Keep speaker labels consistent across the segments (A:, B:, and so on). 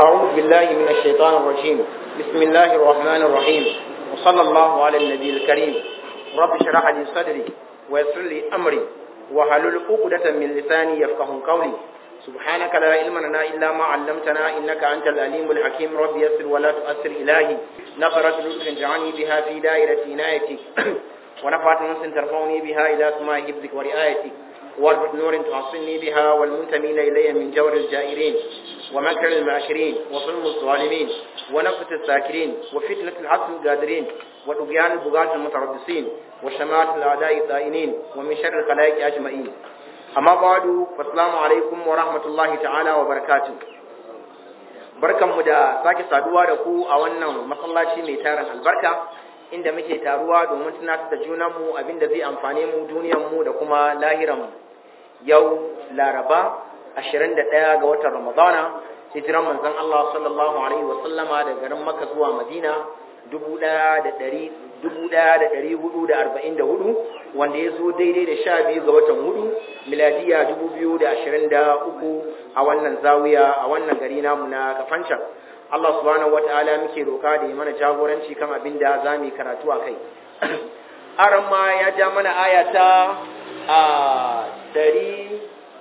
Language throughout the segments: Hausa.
A: أعوذ بالله من الشيطان الرجيم بسم الله الرحمن الرحيم وصلى الله على النبي الكريم رب اشرح لي صدري ويسر لي أمري وحلل عقدة من لساني يفقه قولي سبحانك لا علم لنا إلا ما علمتنا إنك أنت الأليم الحكيم رب يسر ولا تؤثر إلهي نفرت لطف جعلني بها في دائرة عنايتك ونفعت نفس ترفعني بها إلى سماء حفظك ورعايتك واربط نور تعصني بها والمنتمين إلي من جور الجائرين ومكر الماكرين وظلم الظالمين ونفة الساكرين وفتنة الحق القادرين وطغيان البغاة المتربصين وشماتة الأعداء الدائنين ومن شر الخلائق أجمعين أما بعد فالسلام عليكم ورحمة الله تعالى وبركاته barkanmu da sake saduwa da ku a wannan masallaci mai tarin albarka inda muke taruwa domin tunatar da junanmu abinda zai amfane mu duniyanmu da kuma lahiranmu yau laraba 21 ga watan ramadana hijiran manzon Allah sallallahu alaihi wa sallama daga garin Makka zuwa Madina 1444 wanda ya zo daidai da 12 ga watan hudu miladiya 2023 a wannan zawiya a wannan gari namu na Kafancan Allah subhanahu wataala muke roka da ya mana jagoranci kan abin da za mu karatu a kai aran ma ya ja mana ayata a dari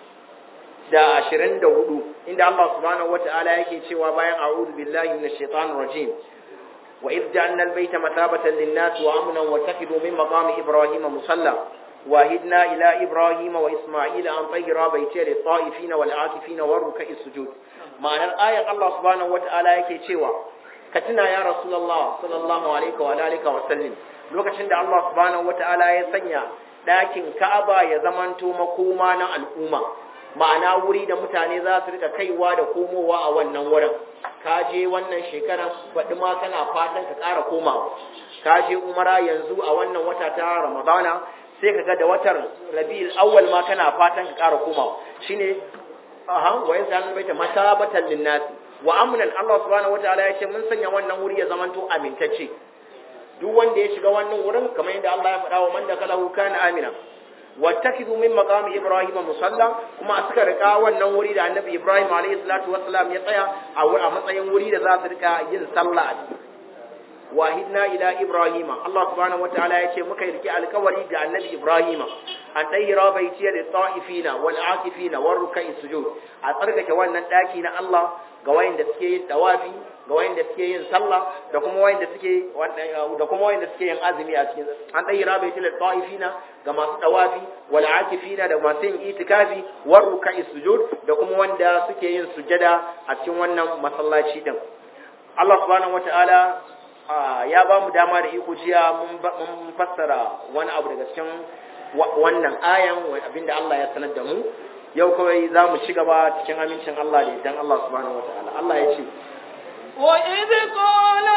A: da ashirin da hudu inda Allah subhanahu wataala yake cewa bayan a'udhu billahi minash shaitanir rajim wa idh ja'alna al-bayta mathabatan lin-nas wa amnan wa takhidhu min maqami ibrahima musalla وهدنا إلى إبراهيم وإسماعيل أن طهر بيتي للطائفين والعاكفين والركع السجود معنى الآية الله سبحانه وتعالى yake cewa ka tuna ya rasulullah sallallahu alaihi wa alihi wa sallam lokacin da Allah subhanahu wataala ya sanya dakin Ka'aba ya zamanto makoma na al'umma ma'ana wuri da mutane za su rika kaiwa da komowa a wannan wurin ka je wannan shekaran baɗi ma kana fatan ka ƙara komawa ka je umara yanzu a wannan wata ta ramadana sai ka ga da watan rabi'ul awwal ma kana fatan ka ƙara komawa shine aha wa yanzu baita masabatan linnas wa amnan Allah subhanahu wataala ya ce mun sanya wannan wuri ya zamanto amintacce duk wanda ya shiga wannan wurin kamar yadda Allah ya faɗa wa man dakalahu kana amina wattakidu min maqami ibrahim musalla kuma suka rika wannan wuri da annabi ibrahim alayhi salatu wassalam ya tsaya a matsayin wuri da za su rika yin sallah a ciki wahidna ila ibrahima Allah subhanahu wataala yace muka yi alkawari ga annabi ibrahima an dayyira baitiya da ta'ifina wal akifina war ruk'i sujud a tsarkake wannan daki na Allah ga wayanda suke yin tawafi ga wayanda suke yin sallah da kuma wayanda suke da kuma wayanda suke yin azumi a cikin an dayyira baitiya da ta'ifina ga masu tawafi wal akifina da masu yin itikafi war ruk'i sujud da kuma wanda suke yin sujada a cikin wannan masallaci din Allah subhanahu wataala ya ba mu dama da iko jiya mun fassara wani abu daga cikin wannan ayan abinda Allah ya sanar da mu yau kawai za mu ci gaba cikin amincin Allah da idan Allah subhanahu wataala Allah ya ce
B: wa idh qala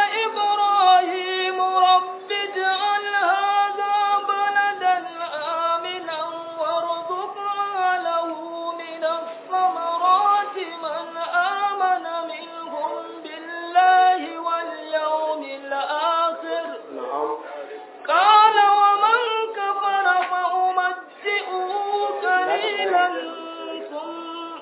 B: ibrahim rabbi ij'al hadha baladan aminan warzuq lahu min ath-thamarati man amana minhum billahi wal yawmil akhir قال ومن كفر فأمتئه قليلا ثم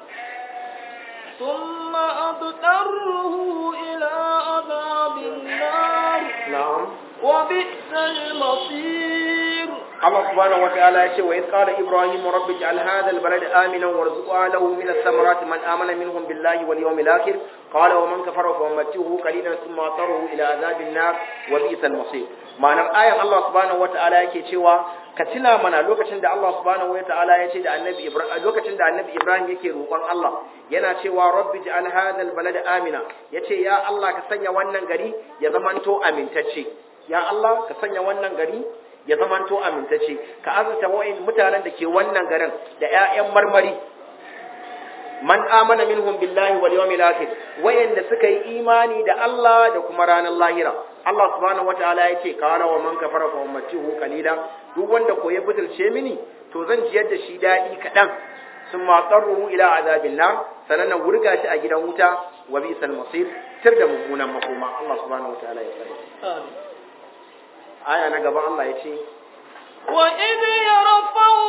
B: ثم أضطره إلى عذاب النار
A: نعم
B: وبئس المصير
A: الله سبحانه وتعالى يقول وإذ قال إبراهيم رب اجعل هذا البلد آمنا وارزق أهله من الثمرات من آمن منهم بالله واليوم الآخر قال ومن كفر فأمتعه قليلا ثم أضطره إلى عذاب النار وبئس المصير ma'anar ayan Allah subhanahu wata'ala yake cewa ka tuna mana lokacin da Allah subhanahu wata'ala ya ce da annabi Ibrahim lokacin da annabi Ibrahim yake roƙon Allah yana cewa rabbi ja'al hadha balada amina yace ya Allah ka sanya wannan gari ya zamanto amintacce ya Allah ka sanya wannan gari ya zamanto amintacce ka azurta wa'in mutanen da ke wannan garin da ƴaƴan marmari man amana minhum billahi wal yawmil akhir wayanda suka yi imani da Allah da kuma ranar lahira Allah subhanahu wataala yace qala wa man kafara fa ummatihu qalila duk wanda ko ya butulce mini to zan jiyar da shi dadi kadan summa qarruhu ila azabin nar sanan wurga shi a gidan wuta wa bisal masir tir da mummunan makoma Allah subhanahu wataala ya sani aya na gaba Allah yace
B: wa idh yarfa'u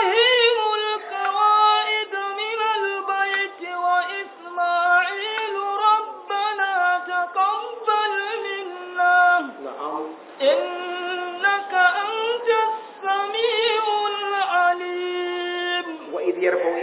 B: ibrahimu al-qawa'id min al-bayt wa isma'ilu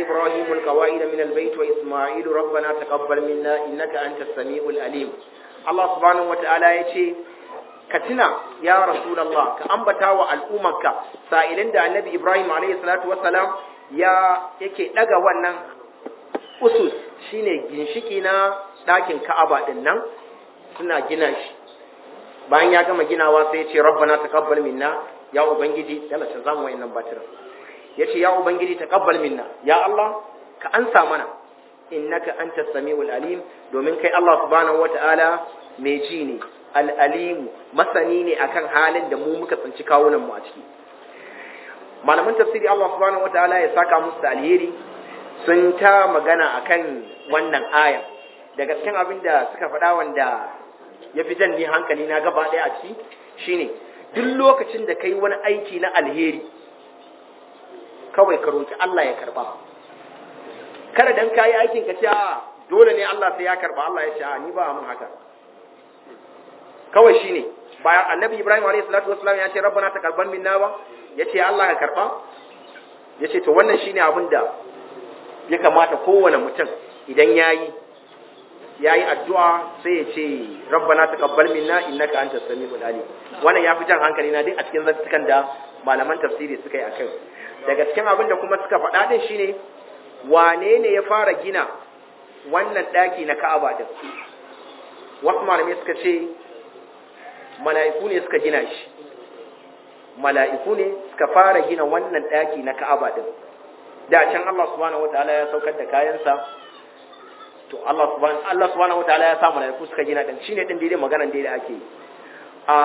A: إبراهيم القواعد من البيت وإسماعيل ربنا تقبل منا إنك أنت السميع العليم الله سبحانه وتعالى يتي كتنا يا رسول الله كأنبتا والأمك سائلين دا النبي إبراهيم عليه الصلاة والسلام يا yake daga wannan usus shine ginshiki na ɗakin Ka'aba din nan suna gina shi bayan ya gama ginawa sai ya ce rabbana taqabbal minna ya ubangiji dala ta zamu wayannan batirin yace ya ubangiji taqabbal minna ya Allah ka ansa mana innaka antas samiul alim domin kai Allah subhanahu wataala mai ji ne al alim masani ne akan halin da mu muka tsinci kawunan mu a ciki malaman tafsiri Allah subhanahu wataala ya saka musu da alheri sun ta magana akan wannan aya daga cikin abin da suka faɗa wanda ya fi jan ni hankali na gaba ɗaya a ciki shine duk lokacin da kai wani aiki na alheri kawai ka roki Allah ya karba kada dan kayi aikin ka ce a dole ne Allah sai ya karba Allah ya ce a ni ba mun haka kawai shine bayan annabi Ibrahim alayhi salatu wassalam ya ce rabbana taqabbal minna ba yace Allah ka karba yace to wannan shine abin da ya kamata kowane mutum idan yayi yayi addu'a sai ya ce rabbana taqabbal minna innaka antas samiul alim wannan ya fi jan hankali na duk a cikin zantukan da malaman tafsiri suka yi akai daga cikin abin da kuma suka faɗa din shine wane ne ya fara gina wannan ɗaki na Ka'aba din wasu malamai suka ce mala'iku ne suka gina shi mala'iku ne suka fara gina wannan ɗaki na Ka'aba din da can Allah subhanahu wataala ya saukar da kayansa to Allah subhanahu Allah subhanahu wataala ya sa mala'iku suka gina din shine din daidai maganar da ake a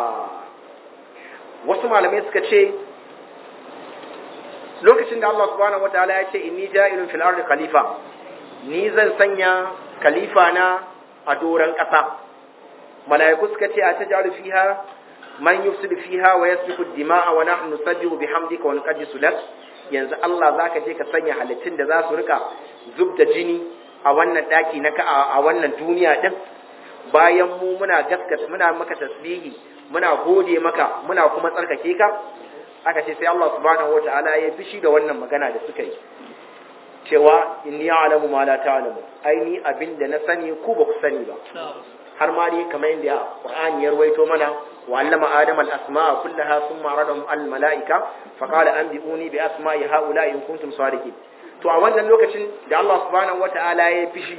A: wasu malamai suka ce lokacin da Allah subhanahu wataala ya ce inni ja'ilun fil ardi khalifa ni zan sanya khalifa na a doran ƙasa mala'iku suka ce a tajalu fiha man yufsidu fiha wa yasfiku dima'a wa nahnu nusabbihu bihamdika wa nuqaddisu lak yanzu Allah zaka je ka sanya halittun da za su rika zubda jini a wannan daki na ka a wannan duniya din bayan mu muna gaskata muna maka tasbihi muna gode maka muna kuma tsarkake ka aka ce sai Allah subhanahu wataala ya fishi da wannan magana da suka yi cewa inni a'lamu ma la ta'lamu ai ni abinda na sani ku ba ku sani ba har ma dai kamar yadda Qur'ani ya rawaito mana wa allama adam al asma'a kullaha thumma radahum al malaika fa qala anbi'uni bi asma'i haula in kuntum sadiqin to a wannan lokacin da Allah subhanahu wataala ya fishi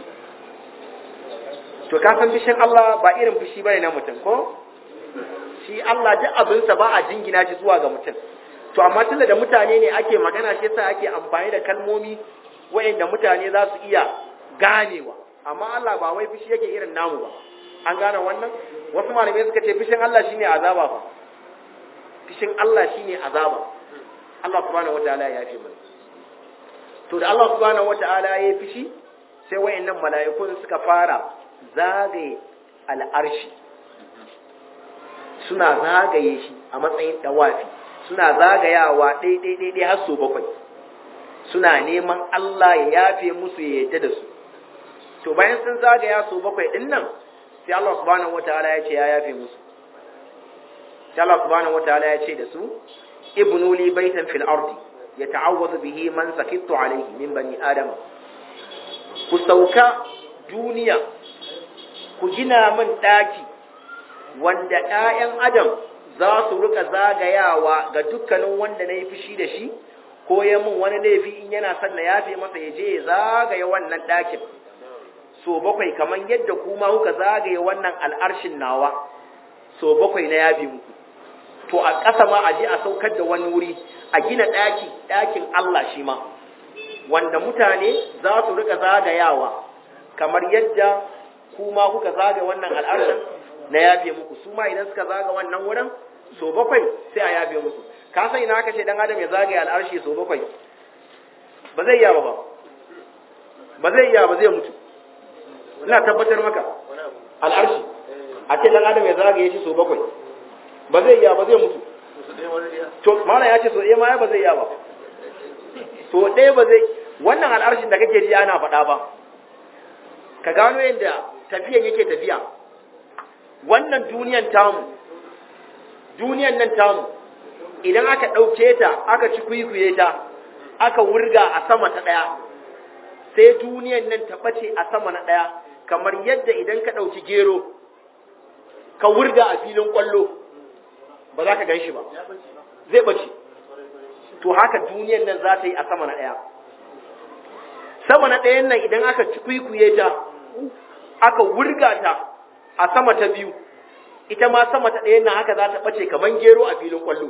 A: to ka san fishin Allah ba irin fishi bane na mutum ko shi Allah duk abinsa ba a jingina shi zuwa ga mutum to amma tunda da mutane ne ake magana shi yasa ake amfani da kalmomi wayanda mutane za su iya ganewa amma Allah ba wai fishi yake irin namu ba an gane wannan wasu malamai suka ce fishin Allah shine azaba fa fishin Allah shine azaba Allah subhanahu wataala ya yafe mana to da Allah subhanahu wataala ya fishi sai wayannan mala'ikun suka fara zagaye al'arshi suna zagaye shi a matsayin dawafi suna zagayawa ɗai-ɗai-ɗai har so bakwai suna neman Allah ya yafe musu ya yadda da su to bayan sun zagaya so bakwai ɗin nan sai Allah subhanahu wataala ya ce ya yafe musu sai Allah subhanahu wataala ya ce da su ibnu li baitan fil ardi yata'awwadu bihi man sakittu alayhi min bani adama ku sauka duniya ku gina min ɗaki wanda ‘ya'yan Adam za su rika zagayawa ga dukkanin wanda na yi fushi da shi, ko ya mun wani laifi in yana son na yafe masa ya je ya zagaya wannan ɗakin. So bakwai kamar yadda kuma kuka zagaye wannan al'arshin nawa, so bakwai na yafe muku. To a ƙasa ma a je a saukar da wani wuri, a gina ɗaki, ɗakin Allah shi ma, wanda mutane za su rika zagayawa, kamar yadda kuma kuka zagaye wannan al'arshin na yafe muku su ma idan suka zaga wannan wurin so bakwai sai a yafe musu ka san ina aka ce dan adam ya zagaye al'arshi so bakwai ba zai iya ba ba ba zai iya ba zai mutu ina tabbatar maka al'arshi a ce dan adam ya zagaye shi so bakwai ba zai iya ba zai mutu to mana ya ce so ɗaya ma ba zai iya ba so ɗaya ba zai wannan al'arshin da kake ji ana faɗa ba ka gano yadda tafiyan yake tafiya wannan duniyan tamu duniyan nan tamu idan aka ɗauke ta aka ci kwikwiye ta aka wurga a sama ta ɗaya sai duniyan nan ta ɓace a sama na ɗaya kamar yadda idan ka ɗauki gero ka wurga a filin ƙwallo ba za ka gan shi ba zai ɓace to haka duniyan nan za ta yi a sama na ɗaya sama na ɗayan nan idan aka kwikwiye ta aka wurga ta a sama ta biyu ita ma sama ta ɗayan nan haka za ta ɓace kamar gero a filin ƙwallo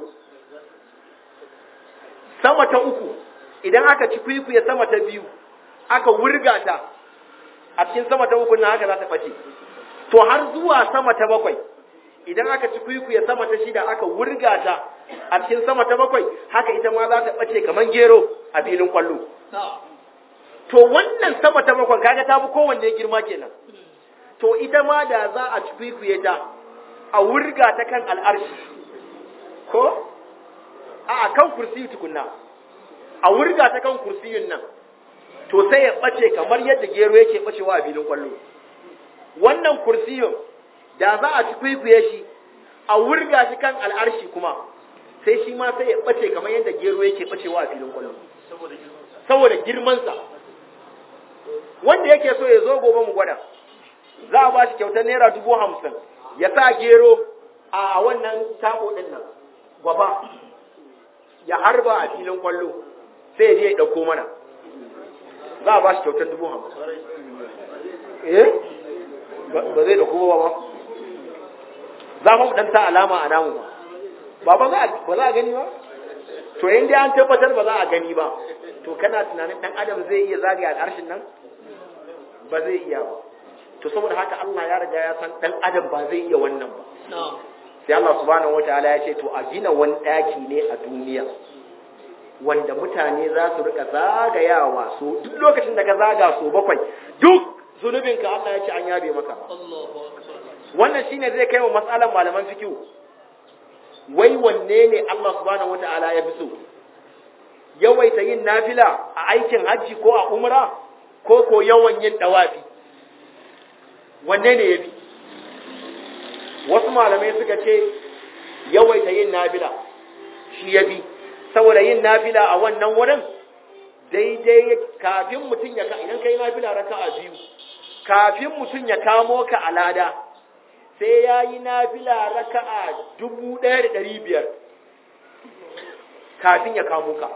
A: sama ta uku idan aka ci kwikwiye sama ta biyu aka wurga ta a cikin sama ta uku nan haka za ta ɓace to har zuwa sama ta bakwai idan aka ci kwikwiye sama ta shida aka wurga ta a cikin sama ta bakwai haka ita ma za ta ɓace kamar gero a filin ƙwallo to wannan sama ta bakwai kaga ta fi kowanne girma kenan to ita ma da za a ci kwikwiye ta a wurga ta kan al'arshi ko a kan kursiyi tukunna a wurga ta kan kursiyin nan to sai ya ɓace kamar yadda gero yake ɓacewa a filin ƙwallo wannan kursiyin da za a ci kwaikwaye shi a wurga shi kan al'arshi kuma sai shi ma sai ya ɓace kamar yadda gero yake ɓacewa a filin ƙwallo saboda girmansa wanda yake so ya zo gobe mu gwada za a ba shi kyautar naira dubu hamsin ya sa gero a wannan tabo ɗin nan gwaba ya harba a filin kwallo sai ya je ya ɗauko mana za a ba shi kyautar dubu hamsin eh ba zai ɗauko ba ba za mu ɗan sa alama a namu ba ba ba za a gani ba to yin dai an tabbatar ba za a gani ba to kana tunanin ɗan adam zai iya zagaya al'arshin nan ba zai iya ba to saboda haka Allah ya riga ya san ɗan adam ba zai iya wannan ba sai Allah subhanahu wataala ya ce to a gina wani ɗaki ne a duniya wanda mutane za su rika zagayawa so duk lokacin da ka zaga so bakwai duk zunubinka Allah ya ce an yabe maka wannan shine zai kai wa matsalan malaman fikihu wai wanne ne Allah subhanahu wataala ya fi so yawaita yin nafila a aikin hajji ko a umra ko ko yawan yin dawafi wanne ne ya fi wasu malamai suka ce yawaita yin nafila shi ya fi saboda yin nafila a wannan wurin daidai kafin mutum ya idan kai nafila raka a biyu kafin mutum ya kamo ka a lada sai ya yi nafila raka a dubu ɗaya da ɗari biyar kafin ya kamo ka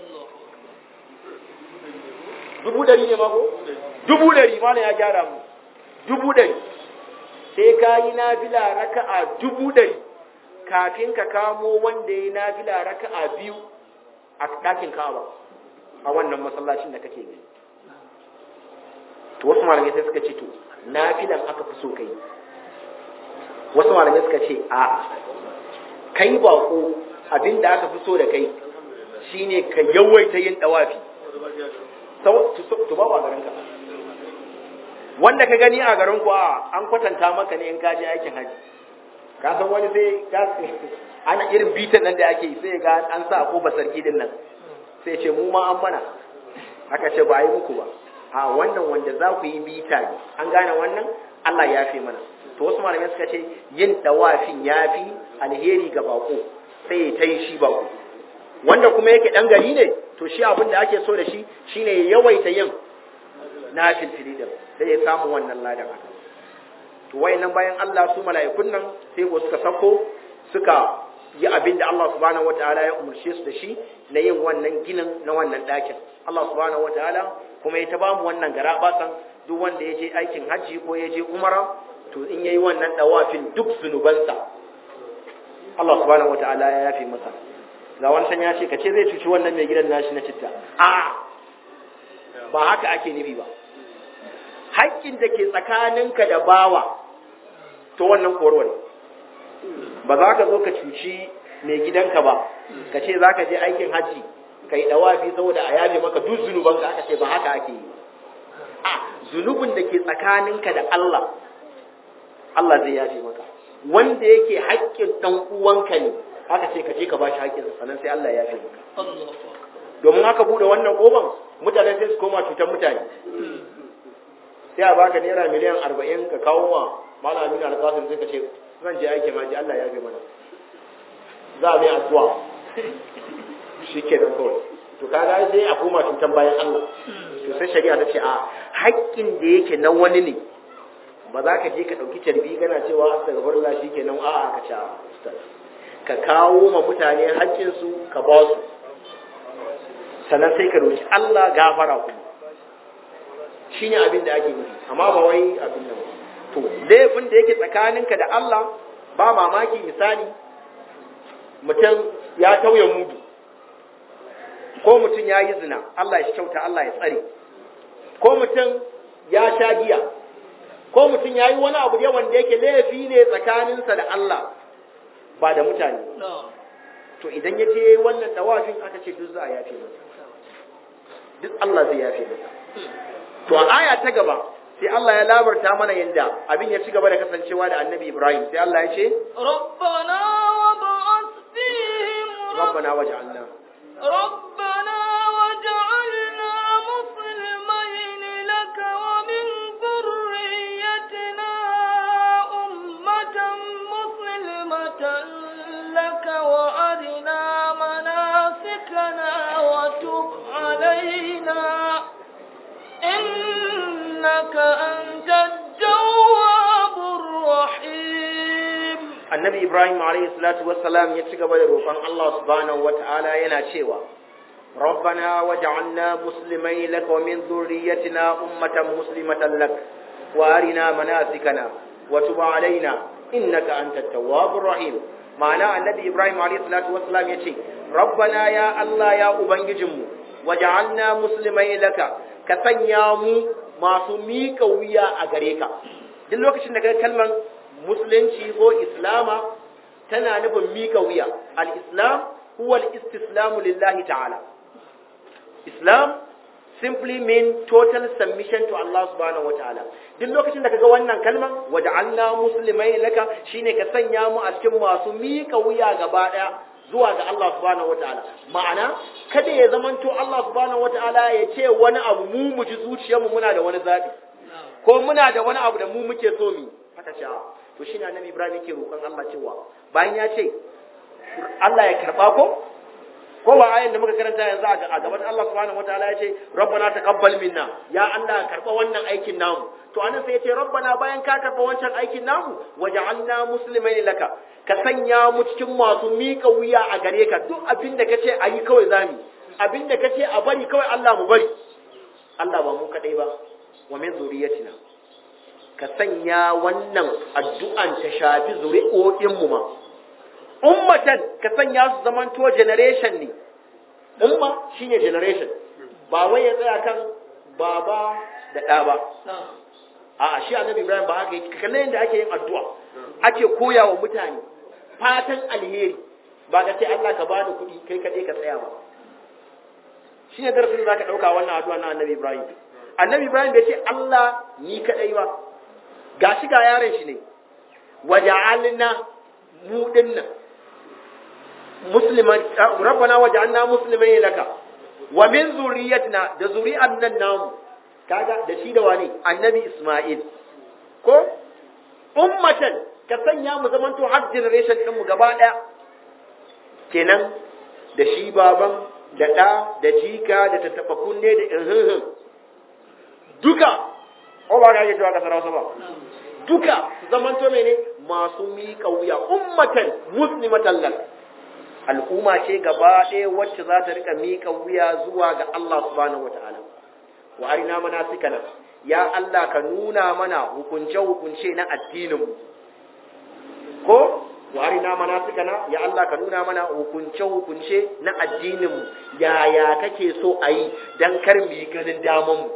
A: dubu ɗari ne mako? dubu ɗari ma ya gyara mu dubu ɗari sai ka yi nafila raka a dubu ɗari kafin ka kamo wanda ya yi nafila raka a biyu a ɗakin kawa a wannan masallacin da kake gani to wasu malamai sai suka ce to nafilan aka fi so kai wasu malamai suka ce a kai bako abinda aka fi so da kai shine ka yawaita yin dawafi to ba a garinka wanda ka gani a garin ku a an kwatanta maka ne in ka je aikin haji ka san wani sai ana irin bitan nan da ake yi sai ga an sa ko basarki din nan sai ce mu ma an mana aka ce ba yi muku ba a wannan wanda za ku yi bita ne an gane wannan Allah ya fi mana to wasu malamai suka ce yin dawafin ya fi alheri ga bako sai ya ta yi shi bako wanda kuma yake dan gari ne to shi abin da ake so da shi shine ya yawaita yin na filfili din sai ya samu wannan ladan haka to wayannan bayan Allah su mala'ikun nan sai ko suka sako suka yi abin da Allah subhanahu wataala ya umarce su da shi na yin wannan ginin na wannan ɗakin Allah subhanahu wataala kuma ya ta ba mu wannan garabasan duk wanda ya je aikin hajji ko ya je umara to in yayi wannan dawafin duk zunubansa Allah subhanahu wataala ya yafe masa ga wancan ya ce kace zai cuci wannan mai gidan nashi na citta a ba haka ake nufi ba haƙƙin da ke tsakaninka da bawa to wannan korwar ba za ka zo ka cuci mai gidanka ba ka ce za ka je aikin hajji ka yi ɗawafi saboda a yaje maka duk zunubanka aka ce ba haka ake yi a zunubin da ke tsakaninka da Allah Allah zai yaje maka wanda yake haƙƙin ɗan uwanka ne aka ce ka je ka bashi haƙƙinsa sannan sai Allah ya yaje maka domin haka bude wannan ƙofan mutane sai su koma cutar mutane sai a baka naira miliyan arba'in ka kawo wa malamin alƙasar sai ka ce zan je aikin haji Allah ya fi mana za a mai addu'a shi ke nan kawai to kaga sai a koma cutan bayan Allah to sai shari'a ta ce a haƙƙin da yake na wani ne ba za ka je ka ɗauki carbi kana cewa astaghfirullah shikenan a'a ka ce ustaz ka kawo ma mutane haƙƙinsu ka ba su sannan sai ka roki Allah gafara kuma shine abin da ake nufi amma ba wai abin nan to laifin da yake tsakaninka da Allah ba mamaki misali mutum ya tauye mudu ko mutum ya yi zina Allah ya kyauta Allah ya tsare ko mutum ya sha giya ko mutum ya yi wani abu da wanda yake laifi ne tsakaninsa da Allah ba da mutane to idan ya je wannan dawafin aka ce duk za a yafe masa duk Allah zai yafe masa to a aya ta gaba sai Allah ya labarta mana yanda abin ya ci gaba da kasancewa da Annabi Ibrahim sai Allah ya ce
B: ربنا وابعث فيهم
A: rabbana waj'alna
B: ربنا وجعلنا مسلمين لك ومن ذريتنا أمة مسلمة لك وأرنا مناسكنا وتب علينا إنك أنت التواب الرحيم
A: Annabi Ibrahim alayhi salatu wassalam ya ci gaba da roƙon Allah subhanahu wata'ala yana cewa ربنا وجعلنا مسلمين لك ومن ذريتنا أمة مسلمة لك وأرنا مناسكنا وتب علينا إنك أنت التواب الرحيم معنى النبي إبراهيم عليه الصلاة والسلام يقول ربنا يا الله يا أبنجم وجعلنا مسلمين لك كسنيامو ما سميك ويا أغريك duk lokacin da ka kalman musulunci ko islama tana nufin mika wuya al-islam huwa al-istislamu lillahi ta'ala islam simply mean total submission to Allah subhanahu wataala duk lokacin da kaga wannan kalman waja'alna muslimai laka shine ka sanya mu a cikin masu mika wuya gaba daya zuwa ga Allah subhanahu wataala ma'ana kada ya zamanto Allah subhanahu wataala ya ce wani abu mu mu ji zuciyarmu muna da wani zabi ko muna da wani abu da mu muke so mu haka ce to shine annabi Ibrahim yake roƙon Allah cewa bayan ya ce Allah ya karba ko ko ba ayin da muka karanta yanzu a gaban Allah subhanahu wataala ya ce rabbana taqabbal minna ya Allah karba wannan aikin namu to anan sai ya ce rabbana bayan ka karba wancan aikin namu waja'alna muslimain laka ka sanya mu cikin masu mika wuya a gare ka duk abin da kace ayi kawai zami abin da kace a bari kawai Allah mu bari Allah ba mu kadai ba wa min zuriyatina ka sanya wannan addu'an ta shafi zuri'o'in mu ma ummatan ka sanya su zaman to generation ne umma shine generation ba wai ya tsaya kan baba da ɗa ba a shi annabi ibrahim ba haka yake kalle yadda ake yin addu'a ake koya wa mutane fatan alheri ba ka ce Allah ka bani kuɗi kai kaɗai ka tsaya ba shine darasin da zaka ɗauka wannan addu'a na annabi ibrahim annabi ibrahim bai ce Allah ni kaɗai ba gashi ga yaron shi ne waja'alna mu dinnan musliman rabbana waj'alna muslimin laka wa min zurriyyatina da zuri'an nan namu kaga da shi da wani annabi isma'il ko ummatan ka sanya mu zamanto har generation din mu gaba daya kenan da shi baban da da da jika da tattaba kunne da irhihin duka o ba ga cewa kasar Hausa ba duka su zamanto mene masu miƙa wuya ummatan muslimatan lak al'umma ce gaba ɗaya wacce za ta rika miƙa wuya zuwa ga Allah subhanahu wataala wa arina manasikana ya Allah ka nuna mana hukunce hukunce na addinin mu ko wa arina manasikana ya Allah ka nuna mana hukunce hukunce na addinin mu yaya kake so a yi dan kar mu yi ganin daman mu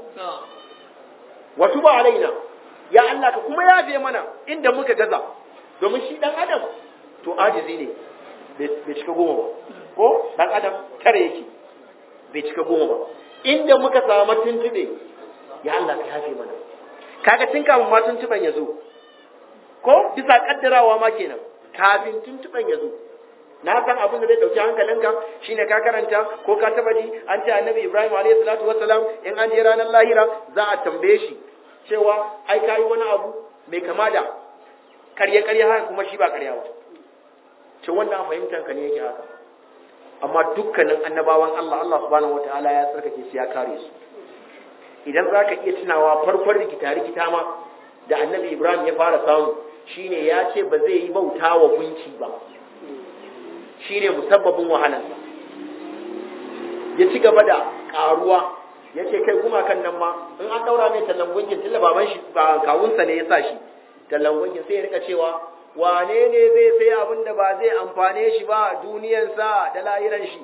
A: wa tuba alaina ya Allah ka kuma yafe mana inda muka gaza domin shi dan adam to ajizi ne bai cika goma ba ko dan adam tare yake bai cika goma ba inda muka samu tuntube ya Allah ka yafe mana kaga tun kafin ma tuntuban ya zo ko bisa kaddarawa ma kenan kafin tuntuban ya zo na san abin da zai dauki hankalinka shine ka karanta ko ka taba ji an ce annabi Ibrahim alayhi salatu wassalam in an je ranar lahira za a tambaye shi cewa ai kai wani abu mai kama da karye karye haka kuma shi ba karya ba ce wannan fahimtar ka ne yake haka amma dukkanin annabawan Allah Allah subhanahu wataala ya tsarkake su ya kare su idan zaka iya tunawa farkon rikita rikita ma da annabi Ibrahim ya fara samu shine ya ce ba zai yi bauta wa gunki ba shine musabbabin wahalarsa ya ci gaba da karuwa ya ce kai gumakan nan ma in an daura mai tallan gunkin tilla baban shi ba kawunsa ne ya sa shi tallan gunkin sai ya rika cewa wane ne zai sai abin da ba zai amfane shi ba duniyarsa da lahiran shi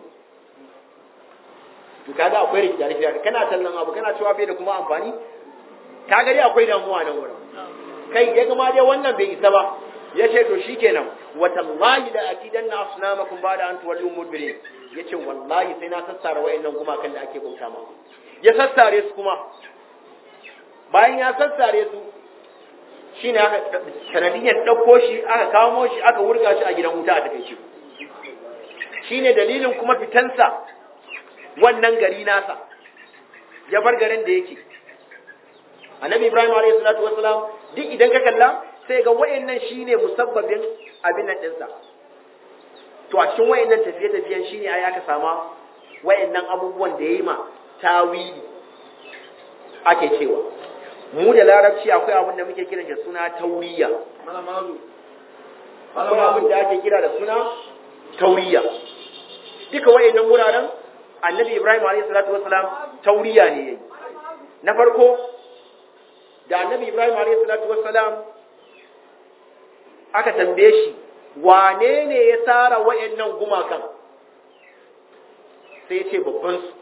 A: to kaga akwai rikita rikita kana tallan abu kana cewa bai da kuma amfani ka gari akwai damuwa nan wurin kai ya gama dai wannan bai isa ba ya ce to shikenan watallahi da akidan na asnamakum ba da an tuwallu mudbirin ya ce wallahi sai na sassara wayannan gumakan da ake bauta ma ya sassare su kuma bayan ya sassare su shi ne aka sanadiyyar ɗauko shi aka kamo shi aka wurga shi a gidan wuta a takaice shi ne dalilin kuma fitansa wannan gari nasa ya bar garin da yake annabi ibrahim alayhi salatu wasalam duk idan ka kalla sai ga wayannan shine musabbabin abin nan dinsa to a cikin wayannan tafiye tafiyen shine ai aka sama wayannan abubuwan da yayi ma tawili ake cewa mu da larabci akwai abin da muke kiran da suna tauriya akwai abin da ake kira da suna tauriya duka wayannan wuraren annabi ibrahim alayhi salatu wasalam tauriya ne yayi na farko da annabi ibrahim alayhi salatu wasalam aka tambaye shi wane ne ya tsara wayannan gumakan sai ya ce babban su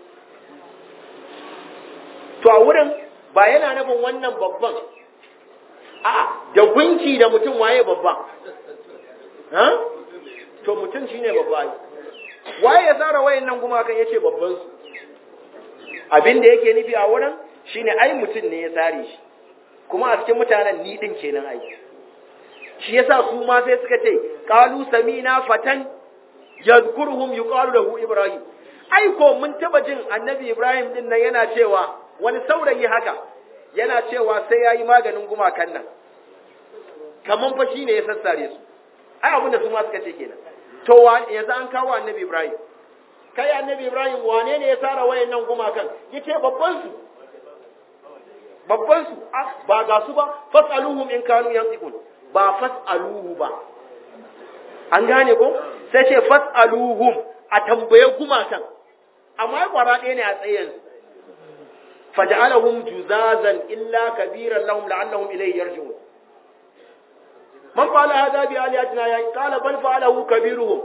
A: to a wurin ba yana nufin wannan babban a da gunki da mutum waye babban ha to mutum shine babba waye ya tsara wayannan gumakan yace babban su abin da yake nufi a wurin shine ai mutum ne ya tsare shi kuma a cikin mutanen ni din kenan ai shi yasa su ma sai suka ce qalu samina fatan yadhkuruhum yuqalu lahu ibrahim ai ko mun taba jin annabi ibrahim din nan yana cewa wani saurayi haka yana cewa sai yayi maganin gumakan nan kaman fa shine ya sassare su ai abinda su ma suka ce kenan to yanzu an kawo annabi ibrahim kai annabi ibrahim wane ne ya tsara wayannan gumakan yace babban su babban su ba ga su ba fasaluhum in kanu yantiqun ba fasaluhu ba an gane ko sai ce fasaluhum a tambaye gumakan amma ya kwara ɗaya ne a tsayen faj'alahum juzazan illa kabiran lahum la'annahum ilayhi yarji'un man fa'ala hadha bi alihatina ya qala bal fa'alahu kabiruhum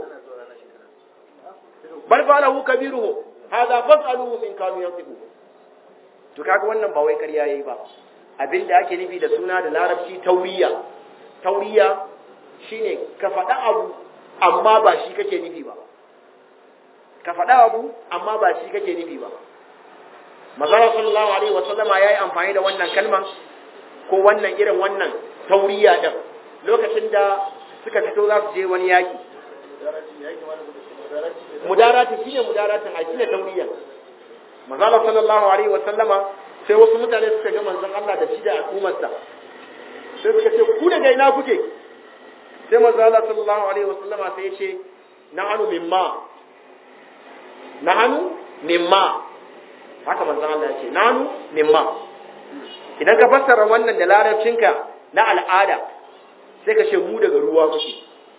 A: bal fa'alahu kabiruhum hadha fas'aluhum in kanu yantiqun to kaga wannan ba wai ƙarya yayi ba abinda ake nufi da suna da larabci tauriya tauriya shine ka faɗa abu amma ba shi kake nufi ba ka faɗa abu amma ba shi kake nufi ba mazara sallallahu alaihi wa sallama yayi amfani da wannan kalman ko wannan irin wannan tauriya din lokacin da suka fito za su je wani yaki mudarati shine mudaratin a shine tauriya mazala sallallahu alaihi wa sallama sai wasu mutane suka ga manzon Allah da shi da al'ummarsa sai suka ce ku daga ina kuke sai mazala sallallahu alaihi wa sallama sai ya ce nahanu mimma nahanu mimma haka manzon Allah ya ce nahanu mimma idan ka fassara wannan da larabcinka na al'ada sai ka ce mu daga ruwa muke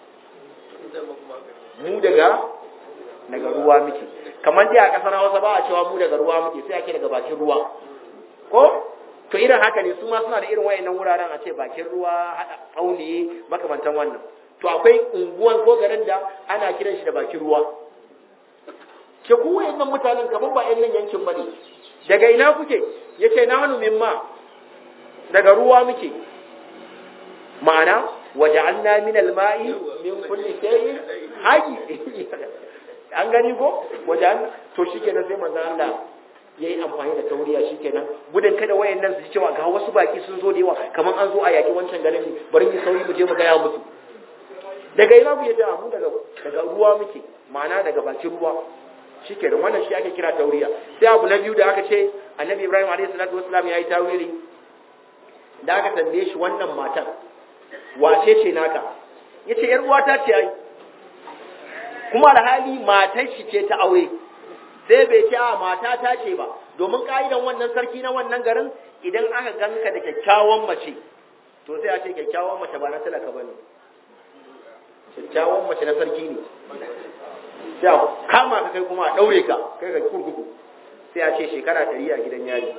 A: mu daga daga ruwa muke kamar dai a kasar Hausa ba a cewa mu daga ruwa muke sai ake daga bakin ruwa ko to irin haka ne su ma suna da irin wayannan wuraren a ce bakin ruwa hada tsauni makamantan wannan to akwai unguwan ko garin da ana kiran shi da bakin ruwa ke ku wayannan mutanen kamar ba yan nan yankin bane daga ina kuke yace na hanu mimma daga ruwa muke ma'ana waja'alna min al-ma'i min kulli shay'in hayy an gani ko wajen to shikenan sai manzo Allah yayi amfani da tauriya shikenan gudun kada wayannan su cewa ga wasu baki sun zo da yawa kamar an zo a yaki wancan garin ne bari mu sauri mu je mu gaya musu daga ina ku yadda mu daga daga ruwa muke ma'ana daga bakin ruwa shikenan wannan shi ake kira tauriya sai abu na biyu da aka ce annabi Ibrahim alaihi salatu wassalam yayi tawili da aka tambaye shi wannan matan wace ce naka yace yar uwata ce ai kuma alhali matar shi ce ta aure sai bai ce a mata ta ce ba domin ka'idan wannan sarki na wannan garin idan aka ganka da kyakkyawan mace to sai a ce kyakkyawan mace ba na talaka bane kyakkyawan mace na sarki ne sai a kama ka kai kuma a daure ka kai ka kurkuku sai a ce shekara ɗari a gidan yari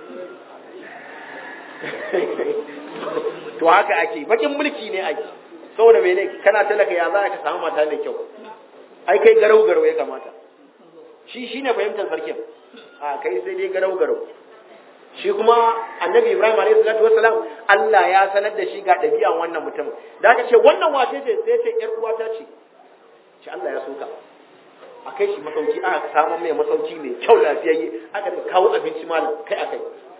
A: to haka ake bakin mulki ne ake saboda mene kana talaka ya za ka samu mata mai kyau ai kai garau garau ya kamata shi shine fahimtar sarkin a kai sai dai garau garau shi kuma annabi ibrahim alayhi salatu wassalam Allah ya sanar da shi ga ɗabi'an wannan mutum da aka ce wannan wace ce sai ce yar uwata ce shi Allah ya soka a kai shi masauki aka samu mai masauki mai kyau lafiyayye aka da kawo abinci malam kai akai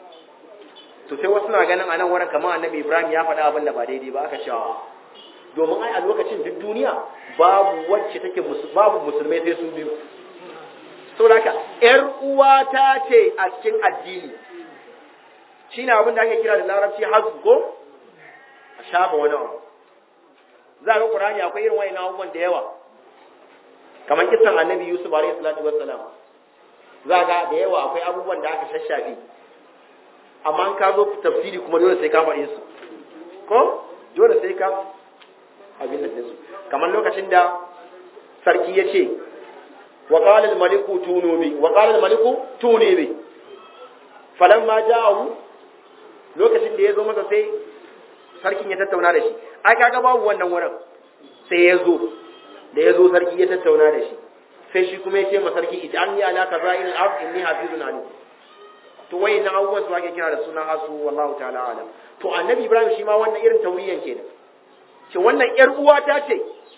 A: to sai wasu na ganin a nan wurin kamar annabi ibrahim ya faɗa abin da ba daidai ba aka cewa domin ai a lokacin duk duniya babu wacce take babu musulmai sai su biyu saboda haka yar uwata ce a cikin addini shine abin da ake kira da larabci hazbu ko a shafa wani abu za ga qur'ani akwai irin wayannan abubuwan da yawa kamar kisan annabi yusuf alaihi salatu wassalam za ga da yawa akwai abubuwan da aka shashafe amma an ka zo tafsiri kuma dole sai ka faɗe su ko dole sai ka abin da su kamar lokacin da sarki ya ce wa qala al maliku tunu bi wa qala al maliku tuni bi falamma ja'ahu lokacin da ya zo masa sai sarkin ya tattauna da shi ai kaga babu wannan wurin sai ya zo da ya zo sarki ya tattauna da shi sai shi kuma ya ce ma sarki idan ya ala kaza'il al-ard inni hafizun alim to wai na abubuwan su ake kira da suna hasu wallahu ta'ala alam to annabi ibrahim shi ma wannan irin tauriyan kenan ce wannan yar uwa ta ce